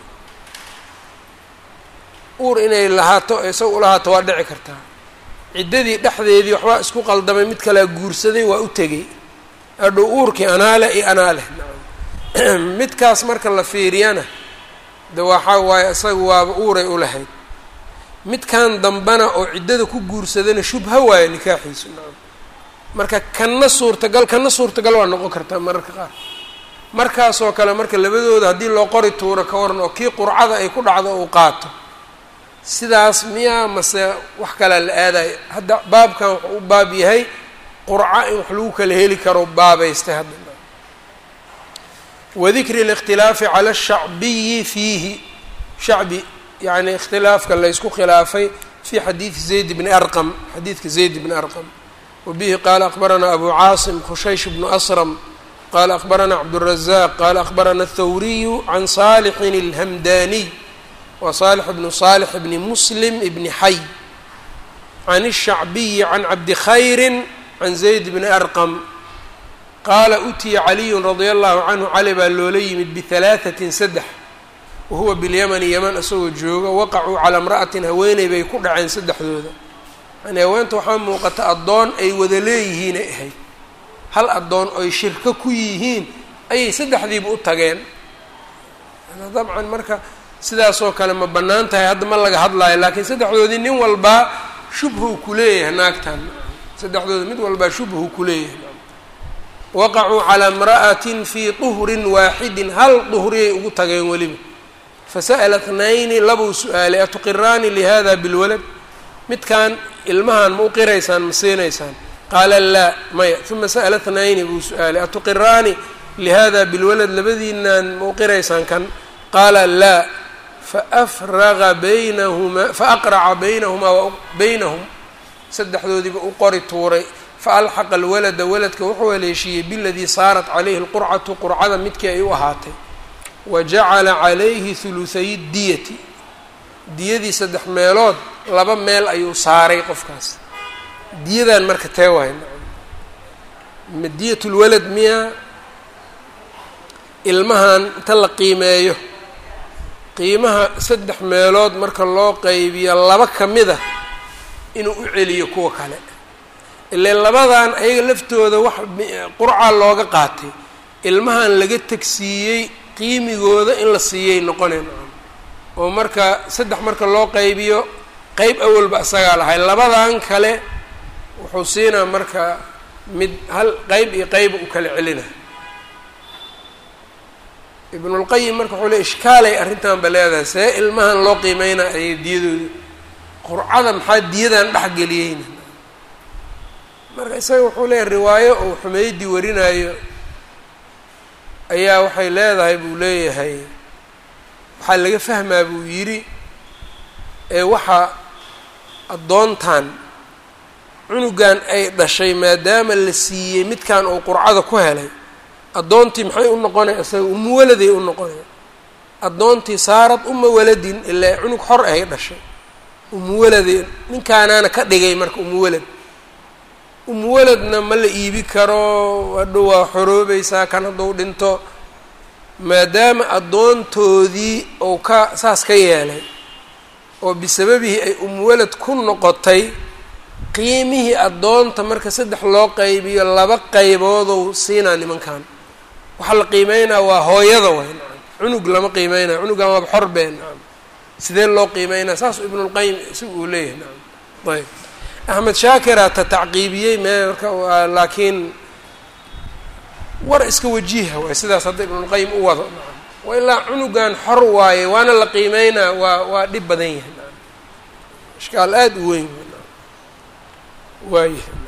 uur inay lahaato isaga u lahaato waa dhici kartaa ciddadii dhexdeedii waxbaa isku qaldamay mid kalea guursaday waa u tegey hadhow uurkii anaale iyo anaaleh midkaas marka la fiiriyana de waxaa waaye isaga waaba uuray u lahayd midkan dambana oo ciddada ku guursadana shubha waayo nikaaxiisu nacam marka kanna suurtagal kanna suurtagal waa noqon kartaa mararka qaar markaasoo kale marka labadooda haddii loo qori tuuro ka waran oo kii qurcada ay ku dhacdo uu qaato sidaas miyaa mase wax kalea la aadayo hadda baabkan wuxuu u baab yahay qurco in wax lagu kala heli karo baabaystay hadda wadikri اlاkhtilaafi calى الshacbiyi fiihi shacbi yani ikhtilaafka laysku khilaafay fi xadiidi zayd bni arqam xadiidka zayd bni arqam wabihi qaala akbaranaa abu caasim khushaysh bnu asram qala akbaranaa cabdالrazaq qala akbarana الthawriyu can salixin اlhamdaniy wa salix bnu salix bni muslim bni xay can الshacbiyi can cabdi khayri can zayd bni arqam qaala utiya caliyu radia allahu canhu cali baa loola yimid bihalaaثatin saddex wahuwa bilyamani yaman isagoo jooga waqacuu calaa imra'atin haweeney bay ku dhaceen saddexdooda yani haweenta waxaa muuqata addoon ay wada leeyihiinay ahayd hal addoon oy shirko ku yihiin ayay saddexdiiba u tageen dabcan marka sidaasoo kale ma bannaan tahay hadda ma laga hadlaayo laakiin saddexdoodii nin walbaa shubhuu ku leeyahay naagtan saddexdooda mid walbaa shubhuu ku leeyahay waqacuu calaa imra'atin fii tuhrin waaxidin hal duhriyay ugu tageen weliba fasa'ala tnayni labuu su-aalay atuqiraani lihada bilwalad midkan ilmahan ma u qiraysaan ma siinaysaan qaala laa maya uma sa'ala tnayni buu su-aalay atuqiraani lihada bilwalad labadiinaan ma u qiraysaan kan qaala laa faafraga baynahumaa faaqraca baynahumaa baynahum saddexdoodiiba u qori tuuray faalxaqa alwalada waladka wuxuu haleeshiiyey biladii saarat calayhi lqurcatu qurcada midkii ay u ahaatay wa jacala calayhi huluhayi diyati diyadii saddex meelood laba meel ayuu saaray qofkaas diyadan marka tee waay ma diyat lwalad miya ilmahan inta la qiimeeyo qiimaha saddex meelood marka loo qaybiyo laba ka mid a inuu u celiyo kuwa kale ile labadan ayaga laftooda wax qurca looga qaatay ilmahan laga tegsiiyey qiimigooda in la siiyay noqoneen oo marka saddex marka loo qaybiyo qeyb awalba isagaa lahay labadan kale wuxuu siinaa marka mid hal qeyb iyo qeyba u kala celina ibnulqayim marka wuxuu le ishkaalay arrintan ba leedahay see ilmahan loo qiimeynaa ay diyadooda qurcada maxaa diyadan dhexgeliyeyna marka isaga wuxuu leeyahay riwaayo uu xumeydi warinaayo ayaa waxay leedahay buu leeyahay waxaa laga fahmaa buu yidhi ee waxaa addoontan cunugan ay dhashay maadaama la siiyey midkan uu qurcada ku helay addoontii maxay u noqonay isaga uma waladay u noqonay addoontii saarad uma waladin ilaa cunug xor ahay dhashay uma waladee ninkaanaana ka dhigay marka uma walad umuwaladna ma la iibi karo hadhow waa xoroobaysaa kan hadduu dhinto maadaama addoontoodii uu ka saas ka yeelay oo bisababihi ay umuwalad ku noqotay qiimihii addoonta marka saddex loo qaybiyo laba qayboodou siinaa nimankan waxaa la qiimeynaa waa hooyada way nacam cunug lama qiimeynaya cunugan waaba xor bee nacam sidee loo qiimeynaa saas ibnulqayim isaga uu leeyahay nacam ayb axmed shaakira ta tacqiibiyey me marka laakiin war iska wajiha waay sidaas hadda ibnulqayim u wado nacam wa ilaa cunugan xor waaye waana la qiimeynaa waa waa dhib badan yahay nacam ishkaal aada u weyn waayahay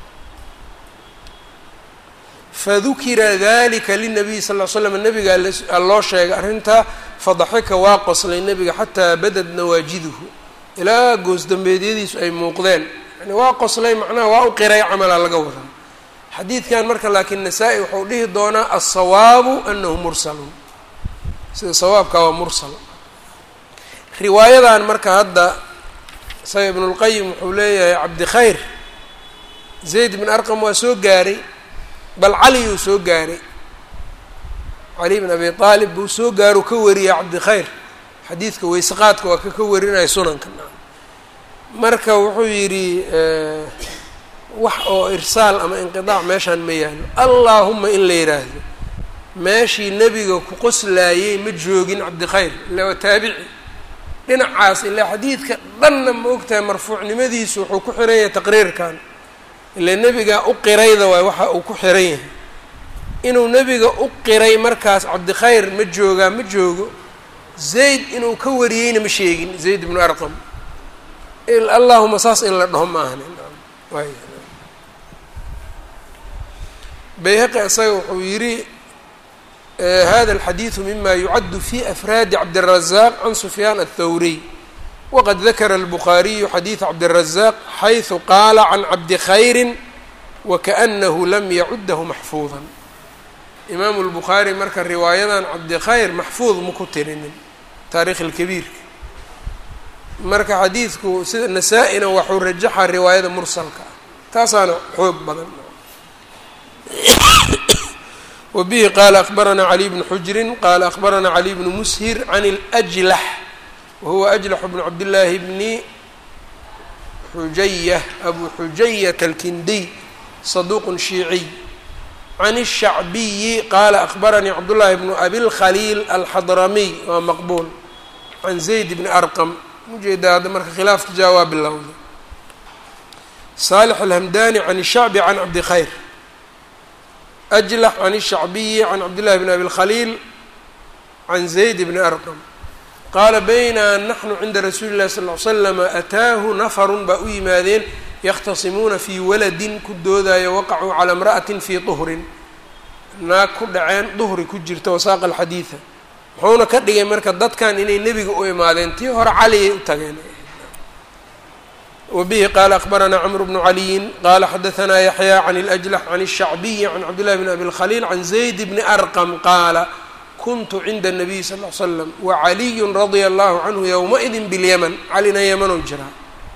fadukira dalika linabiyi sal l slam nabiga loo sheegay arrintaa fadaxika waa qoslay nebiga xataa badad nawaajiduhu ilaa goos dambeedyadiisu ay muuqdeen yani waa qoslay macnaha waa u qiray camala laga wadaa xadiidkan marka laakiin nasaa-i wuxuu dhihi doonaa alsawaabu anahu mursalun sida sawaabka waa mursal riwaayadan marka hadda isaga ibnulqayim wuxuu leeyahay cabdi khayr zayd bin arqam waa soo gaaray bal cali uu soo gaaray cali bin abi aalib buu soo gaaru ka wariyay cabdi khayr xadiidka weyseqaadka waa ka ka warinaya sunanka marka wuxuu yidhi wax oo irsaal ama inqidaac meeshaan ma yaalo allaahuma in la yidhaahdo meeshii nebiga ku qoslaayey ma joogin cabdikhayr illa waa taabici dhinacaas ilaa xadiidka dhanna ma ogtahay marfuucnimadiisu wuxuu ku xiran yahay taqriirkan ilaa nebigaa u qirayda waay waxa uu ku xiran yahay inuu nebiga u qiray markaas cabdikhayr ma joogaa ma joogo zayd inuu ka wariyeyna ma sheegin zayd ibnu arqam allahuma saas in la dhaho ma ahani bayhaqi isaga wuxuu yidhi hada alxadiidu mima yucaddu fi afraadi cabdiلrazaq can sufyaan aلthawriy waqad dakara الbukhaariyu xadiid cabdiلrazaq xayثu qaala can cabdi khayri wakaأnahu lam yacudahu maxfuuda imaamu اlbukhaari marka riwaayadan cabdi khayr maxfuud ma ku tirinin taarikh اlkabiirka marka xadiidku sida nasaa-ina waxuu rajaxaa riwaayada mursalka ah taasaana xoog badan wa bihi qaala akbaranaa caliy bnu xujrin qaala akbaranaa caliy bnu mushir can اlأjlax wa huwa ajlax bnu cabdillaahi bni xujayah abu xujayat alkindiy saduuq shiiciy can الshacbiyi qaala akbaranii cabdullaahi bnu abilkhaliil alxadramiy waa maqbuul can zayd bni arqam ujeedaa hadda marka khilaafka jaa waa bilowda saalix alhamdani can الshacbi can cabdi khayr ajlax can الshacbiyi can cabdillahi bn abi اlkhaliil can zayd bni arqam qaala bayna naxnu cinda rasuuli اllahi sal ly slama ataahu nafarun baa u yimaadeen yakhtasimuuna fii waladin ku doodayo waqacuu calaa imra'atin fii duhrin naag ku dhaceen duhri ku jirta wasaaqa alxadiida muxuuna ka dhigay marka dadkan inay nebiga u imaadeen tii hore caliyay u tageen wa bihi qaala akbaranaa cmr bnu caliyin qaala xadaanaa yaxya can اlأjlax can الshacbiyi can cabdillahi bn abi اlkhaliil can zayd bni arqam qaala kuntu cinda الnabiy sal ly slam wacaliyu radia allahu canhu ywmaئidi biاlyaman calina yamanow jiraa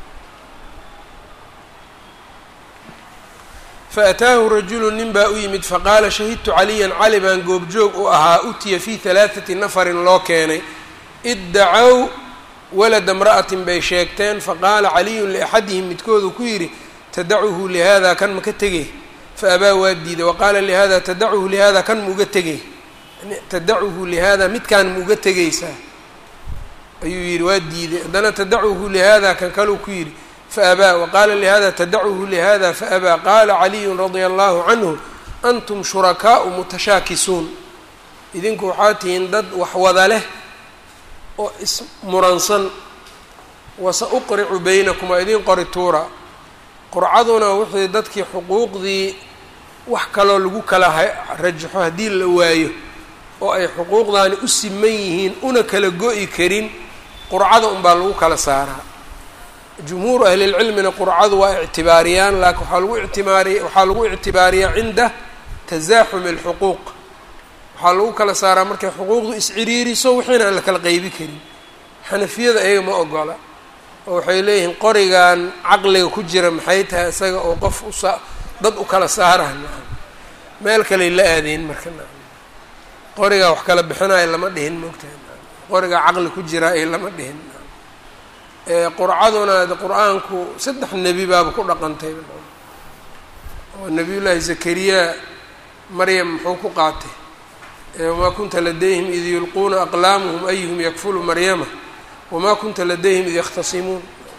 faataahu rajulu nin baa u yimid faqaala shahidtu caliyan cali baan goobjoog u ahaa utiya fii halaaثati nafarin loo keenay iddacow walada imra'atin bay sheegteen faqaala caliyun liaxadihim midkoodu ku yidhi tadacuhu lihada kan maka tegey faabaa waa diiday waqaala lihada tadacuhu lihada kan mauga tegey tadacuhu lihada midkaan mauga tegaysaa ayuu yidhi waa diiday haddana tadacuhu lihada kan kaluu ku yidhi faabaa waqaala lihada tadacuhu lihada faabaa qaala caliyun radia allahu canhu antum shurakaau mutashaakisuun idinku waxaa tihiin dad waxwada leh oo ismuransan wasa uqricu baynakum waa idiin qori tuura qurcaduna wixii dadkii xuquuqdii wax kaloo lagu kala rajaxo haddii la waayo oo ay xuquuqdaani u siman yihiin una kala go-i karin qurcada unbaa lagu kala saaraa jumhuuru ahlilcilmina qurcadu waa ictibaariyaan laakiin waxaa lagu ictibaariy waxaa lagu ictibaariyaa cinda tasaaxumi alxuquuq waxaa lagu kala saaraa markay xuquuqdu isciriiriso wixiina aan la kala qeybi karin xanafiyada ayaga ma ogola oo waxay leeyihiin qorigan caqliga ku jira maxay tahay isaga oo qof usa dad u kala saarah naam meel kaley la aadeen marka naam qorigaa wax kala bixinayo lama dhihin moogtahay naam qorigaa caqli ku jira ay lama dhihin naam qurcaduna de qur-aanku saddex nebi baaba ku dhaqantay oo nebiyullaahi zakariya maryam muxuu ku qaatay wamaa kunta ladayhim id yulquuna aqlaamuhum ayuhum yakfulu maryama wamaa kunta ladayhim id yakhtasimuun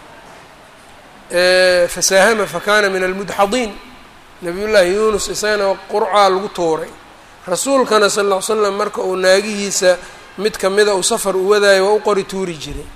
fasaahama fakana min almudxadiin nabiyullaahi yuunus isagana qurcaa lagu tuuray rasuulkana sal ll ly slam marka uu naagihiisa mid kamida uu safar u wadaayo waa u qori tuuri jiray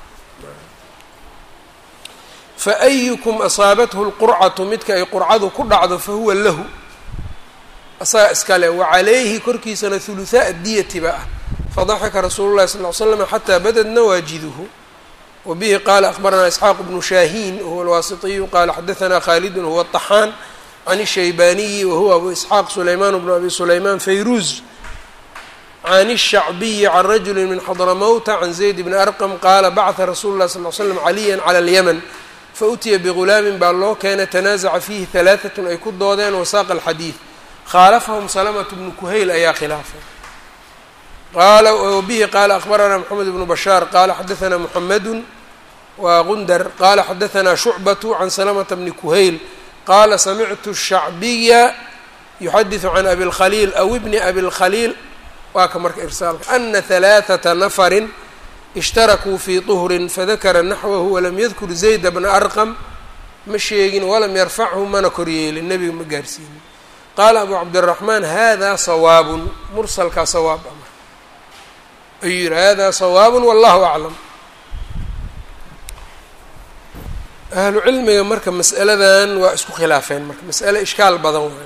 faayukum asaabathu lqurcatu midka ay qurcadu ku dhacdo fahuwa lahu asaga iskale wacalayhi korkiisana huluhaa diyati ba ah fadaxika rasuulu llahi sal ly slam xataa badad nawaajiduhu wa bihi qaala akbaranaa isxaaq bnu shaahiin wahuwa alwaasitiyu qaala xadaanaa khaalidun huwa طaxaan can الshaybaniyi wahuwa abu isxaaq sulaymaan bnu abi sulaymaan fayruuz can الshacbiyi can rajuli min xadramowta can zayd bni arqam qaala bacثa rasuulu lah sal l slam caliya clى اlyaman fautiya bigulaamin baa loo keenay tanaasaca fiihi halaaثatun ay ku doodeen wasaaqa alxadiid khaalafahum salamatu bnu kuhayl ayaa khilaafay qaala wabihi qaala akbaranaa moxamed bnu bashaar qaala xadaanaa muxamedun waa gundar qaala xadaanaa shucbatu can salamata bni kuhayl qaala samictu shacbiya yuxadiثu can abi اlkhaliil aw ibni abi اlkhaliil waa ka marka irsaalka ana halaaثata nafarin ishtarakuu fii طuhrin fadakara naxwahu walam yadkur zayda bna arqam ma sheegin walam yarfachu mana koryeelin nebiga ma gaarsiinin qaala abu cabdiraxmaan hada sawaabun mursalkaa sawaab a marka ayuu yihi hada sawaabun wallahu aclam ahlu cilmiga marka mas'aladan waa isku khilaafeen marka mas'ale ishkaal badan wayn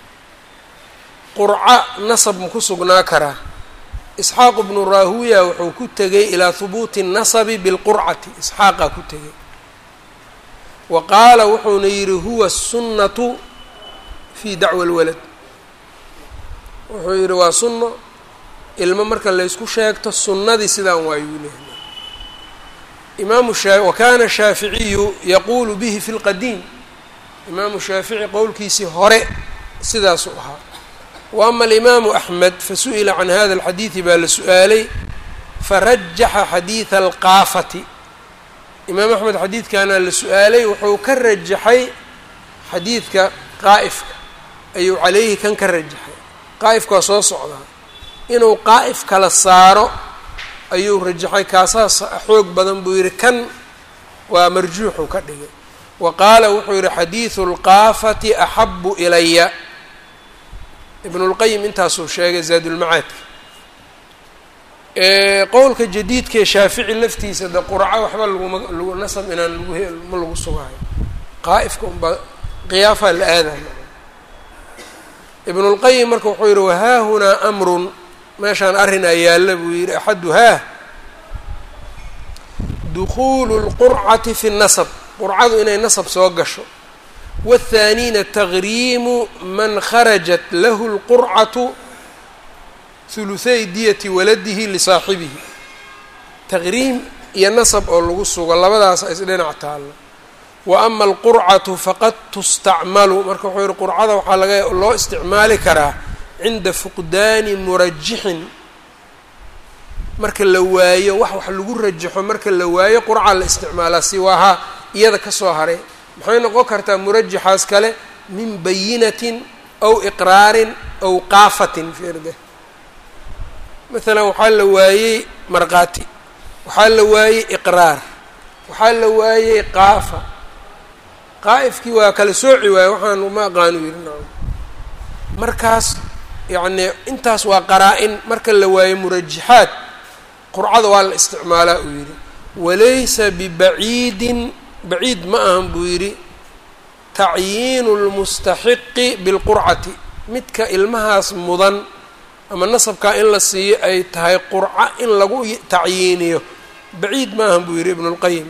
qurca nasab ma ku sugnaa karaa isxaaq bnu raahuya wuxuu ku tegay ilaa hubuuti الnasabi biاlqurcati isxaaqaa ku tegay wa qaala wuxuuna yidhi huwa الsunnatu fi dacwa اlwalad wuxuu yidhi waa sunno ilmo marka laysku sheegto sunnadii sidaan waayuu leehay imaamu shaa wakana shaaficiyu yaquulu bihi fi lqadiim imaamu shaafici qowlkiisii hore sidaasuu ahaa wa ama alimaamu axmed fasu'ila can hada alxadiidi baa la su-aalay farajaxa xadiida alqaafati imaam axmed xadiidkaana la su-aalay wuxuu ka rajaxay xadiidka qaa'ifka ayuu calayhi kan ka rajaxay qaa'ifka waa soo socdaa inuu qaa'if kala saaro ayuu rajaxay kaasaas xoog badan buu yidhi kan waa marjuuxu ka dhigay wa qaala wuxuu yidhi xadiidu lqaafati axabu ilaya ibnulqayim intaasuu sheegay zaadulmacaadka qowlka jadiidkaee shaafici laftiisa de qurco waxba laguma lagu nasab inaan lagu ma lagu sugaayo qaa'ifka unbaa qiyaafaa la aadaya ibnulqayim marka wuxuu yidhi wahaahunaa amrun meeshaan arrin aa yaalla buu yidhi axaduhaa dukuulu lqurcati fi nnasab qurcadu inay nasab soo gasho waathaaniina tagriimu man kharajat lahu lqurcatu huluthay diyati waladihi lisaaxibihi taqriim iyo nasab oo lagu sugo labadaasa isdhinac taalla wa ama alqurcatu faqad tustacmalu marka wuxuu yihi qurcada waxaa laga loo isticmaali karaa cinda fuqdaani murajixin marka la waayo wax wax lagu rajaxo marka la waayo qurca la isticmaalaa siwaahaa iyada kasoo haray maxay noqon kartaa murajaxaas kale min bayinatin aw iqraarin aw qaafatin fiirde maalan waxaa la waayey markhaati waxaa la waayey iqraar waxaa la waayey qaafa qaa'ifkii waa kala sooci waaye waxaan ma aqaanu yidhi nacam markaas yacnii intaas waa qaraa-in marka la waayo murajaxaad qurcada waa la isticmaalaa uu yidhi walaysa bibaciidin baciid ma ahan buu yidhi tacyiinu lmustaxiqi bilqurcati midka ilmahaas mudan ama nasabkaa in la siiyo ay tahay qurco in lagu tacyiiniyo baciid ma ahan buu yidhi ibnu lqayim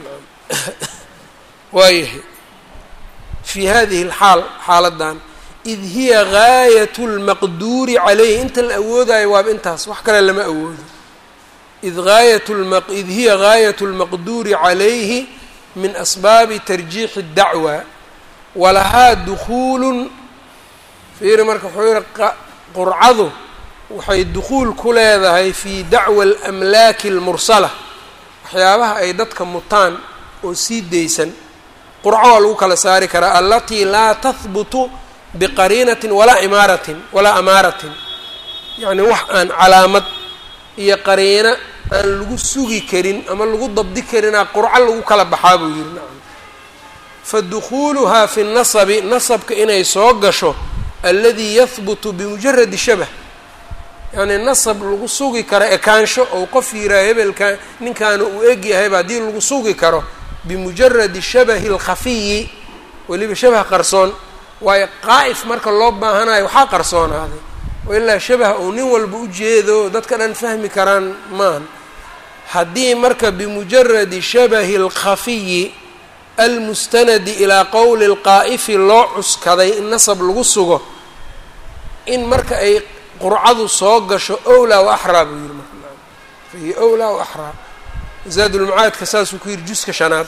waayahay fii hadihi alxaal xaaladan id hiya gaayat lmaqduuri calayhi inta la awoodayo waaba intaas wax kale lama awoodo id aayat id hiya gaayat lmaqduuri calayhi min asbaabi tarjiixi اdacwa walahaa dukuulun fiiri marka wuxuu yihi qurcadu waxay dukuul ku leedahay fii dacwa alamlaaki almursala waxyaabaha ay dadka mutaan oo sii daysan qurco waa lagu kala saari karaa alatii laa tahbutu biqariinatin walaa imaaratin walaa amaaratin yacni wax aan calaamad iyo qariino aan lagu sugi karin ama lagu dabdi karinaa qurco lagu kala baxaa buu yihi nacam fa dukhuuluhaa fi nasabi nasabka inay soo gasho alladii yahbutu bimujaradi shabah yacni nasab lagu sugi karo ekaansho ou qof yiraa hebelka ninkaana uu eg yahayba haddii lagu sugi karo bimujaradi shabahi alkhafiyi weliba shabah qarsoon waayo qaa'if marka loo baahanayo waxaa qarsoonaaday oo ilaa shabaha uu nin walba u jeedo dadka dhan fahmi karaan maahan haddii marka bimujaradi shabahi alkhafiyi almustanadi ilaa qowli lqaa'ifi loo cuskaday in nasab lagu sugo in marka ay qurcadu soo gasho owlaa wa axraa buu yihi marka fahiya owlaa wa axraa zaadulmacaadka saasuu ku yihi juska shanaad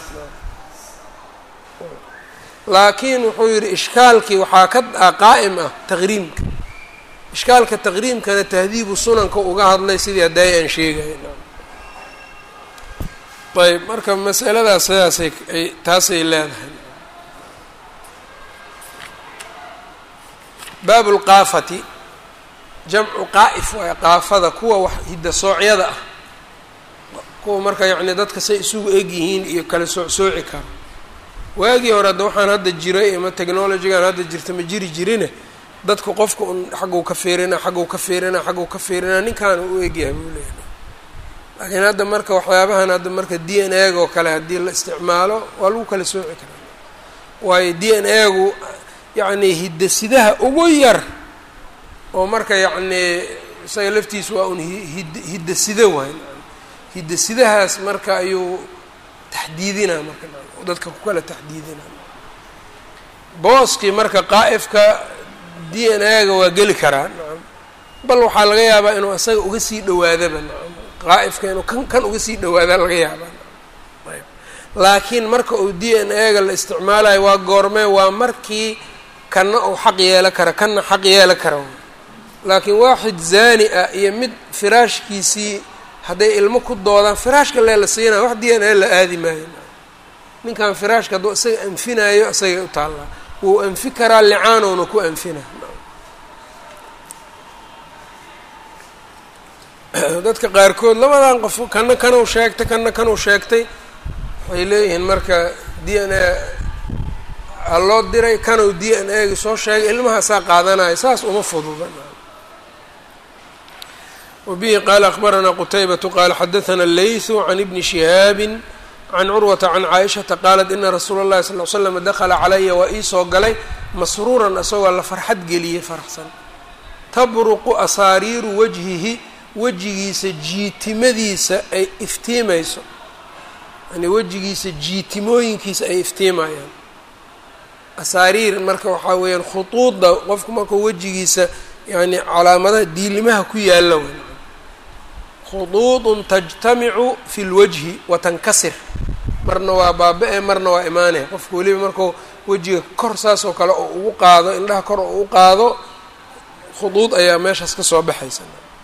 laakiin wuxuu yihi ishkaalkii waxaa ka ah qaa'im ah taqriimka ishkaalka taqriimkana tahdiibu sunanka uga hadlay sidii hadday aan sheegay ayb marka masaladaas sidaasay ay taasay leedahay baabu lqaafati jamcu qaa'if waay qaafada kuwa wax hidda-soocyada ah kuwa marka yacni dadka say isugu eg yihiin iyo kala soocsooci karo waagii hore hadda waxaan hadda jiray ama technologigan hadda jirta ma jiri jirine dadku qofka un xagguu ka fiirina xagguu ka fiirina xagguu ka fiirina ninkaana u egyahay buu leeyahay laakiin hadda marka waxyaabahan hadda marka d n a oo kale haddii la isticmaalo waa lagu kala sooci karaa waayo d n a gu yacni hidasidaha ugu yar oo marka yacnii isaga laftiisa waa un hid hidasido waay hidasidahaas marka ayuu taxdiidinaa marka dadka ku kala taxdiidinaa booskii marka qaa'ifka d n a ga waa geli karaa nacam bal waxaa laga yaabaa inuu isaga uga sii dhawaadaba nacam qaa'ifka inuu kan kan uga sii dhawaadaa laga yaabaa ayb laakiin marka uu d n a ga la isticmaalayo waa goormee waa markii kanna uu xaq yeelo kara kanna xaq yeelo kara laakiin waaxid zaani ah iyo mid firaashkiisii hadday ilmo ku doodaan firaashka lee la siinaya wax d n a la aadi maayo ninkan firaashka hadduu isaga anfinaayo isagay u taallaa wuu anfi karaa licaanowna ku anfina dadka qaarkood labadan qof kana kanuu sheegtay kana kanuu sheegtay waxay leeyihiin marka d n a ha loo diray kanuu d n a gi soo sheegay ilmahaasaa qaadanaya saas uma fududa wabihi qaala akbaranaa qutaybatu qaala xadathana leythu can ibni shihaabi can curwata can caaishata qaalat ina rasuula اllahi sal l slam dakala calaya waa iisoo galay masruuran isagoo la farxad geliyey faraxsan tabruqu asaariiru wajhihi wejigiisa jiitimadiisa ay iftiimayso yani wejigiisa jiitimooyinkiisa ay iftiimayaan asaariir marka waxaa weeyaan khuduudda qofku markuu wejigiisa yani calaamadaha diilimaha ku yaalla wey khuduudun tajtamicu fi lwajhi wa tankasir marna waa baaba-e marna waa imaanaya qofka weliba markuu wejiga kor saas oo kale oo ugu qaado indhaha kor oo u qaado khuduud ayaa meeshaas ka soo baxaysa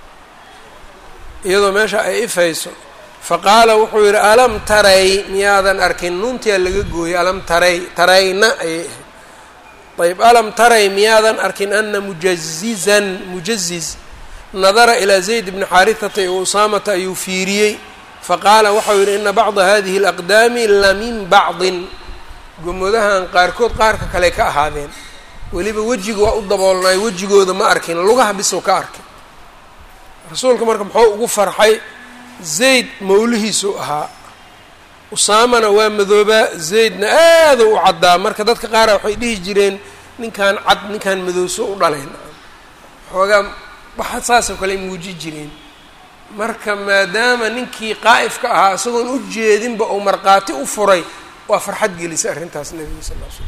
iyadoo meesha ay ifayso faqaala wuxuu yidhi alam taray miyaadan arkin nuuntiyaa laga gooyay alam taray tarayna ayay ahayd ayb alam taray miyaadan arkin ana mujazizan mujaziz nadara ilaa zayd bni xaarihata iyo usaamata ayuu fiiriyey faqaala waxau yidhi ina bacda hadihi alaqdaami la min bacdin gomodahan qaarkood qaarka kale ka ahaadeen weliba wejiga waa u daboolnaay wejigooda ma arkin lugaha bisow ka arkay rasuulka marka muxuu ugu farxay zayd mawlihiisuu ahaa usaamana waa madoobaa zaydna aada u caddaa marka dadka qaara waxay dhihi jireen ninkan cad ninkan madowso u dhalayn xoogaa waxa saasoo kale muuji jireen marka maadaama ninkii qaa'ifka ahaa isagoon u jeedinba uu markhaati u furay waa farxad gelisay arrintaas nebiga sal l slam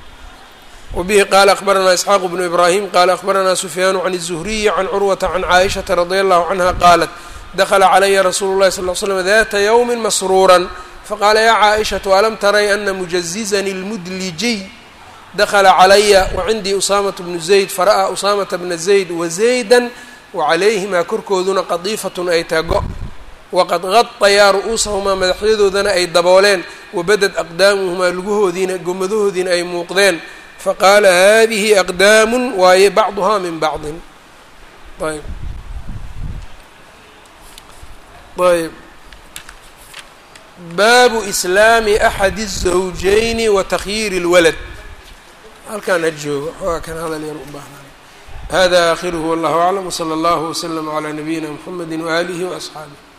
wbihi qaala akbaranaa isxaaq bnu ibraahim qaala akbaranaa sufyaanu can الzuhriyi can curwata can caaishata radi allahu canha qaalat dakla calaya rasuulu llahi sal l slam data ywmi masruura faqaala ya caaishatu alam taray ana mujazizani اlmudlijiy dakla calaya wacindii usaamata bnu zayd fara'aa usaamata bna zayd wazayda wacalayhimaa korkooduna qadiifatun ay tago waqad qadayaa ru'uusahumaa madaxyadoodana ay dabooleen wabadad aqdaamuhumaa lugahoodiina gomadahoodiina ay muuqdeen faqaala hadihi aqdaamu waaye bacduhaa min bacdin ayb ayb baabu islaami axadi الزawjayni wa takhyiiri اlwalad halkaan ha joogo xoogaa kan hadal yar u baahnaa hada aakhiruhu wallahu aclam wslى اllahu wslm عlى nabiyina mxamedi waalihi waasxaabih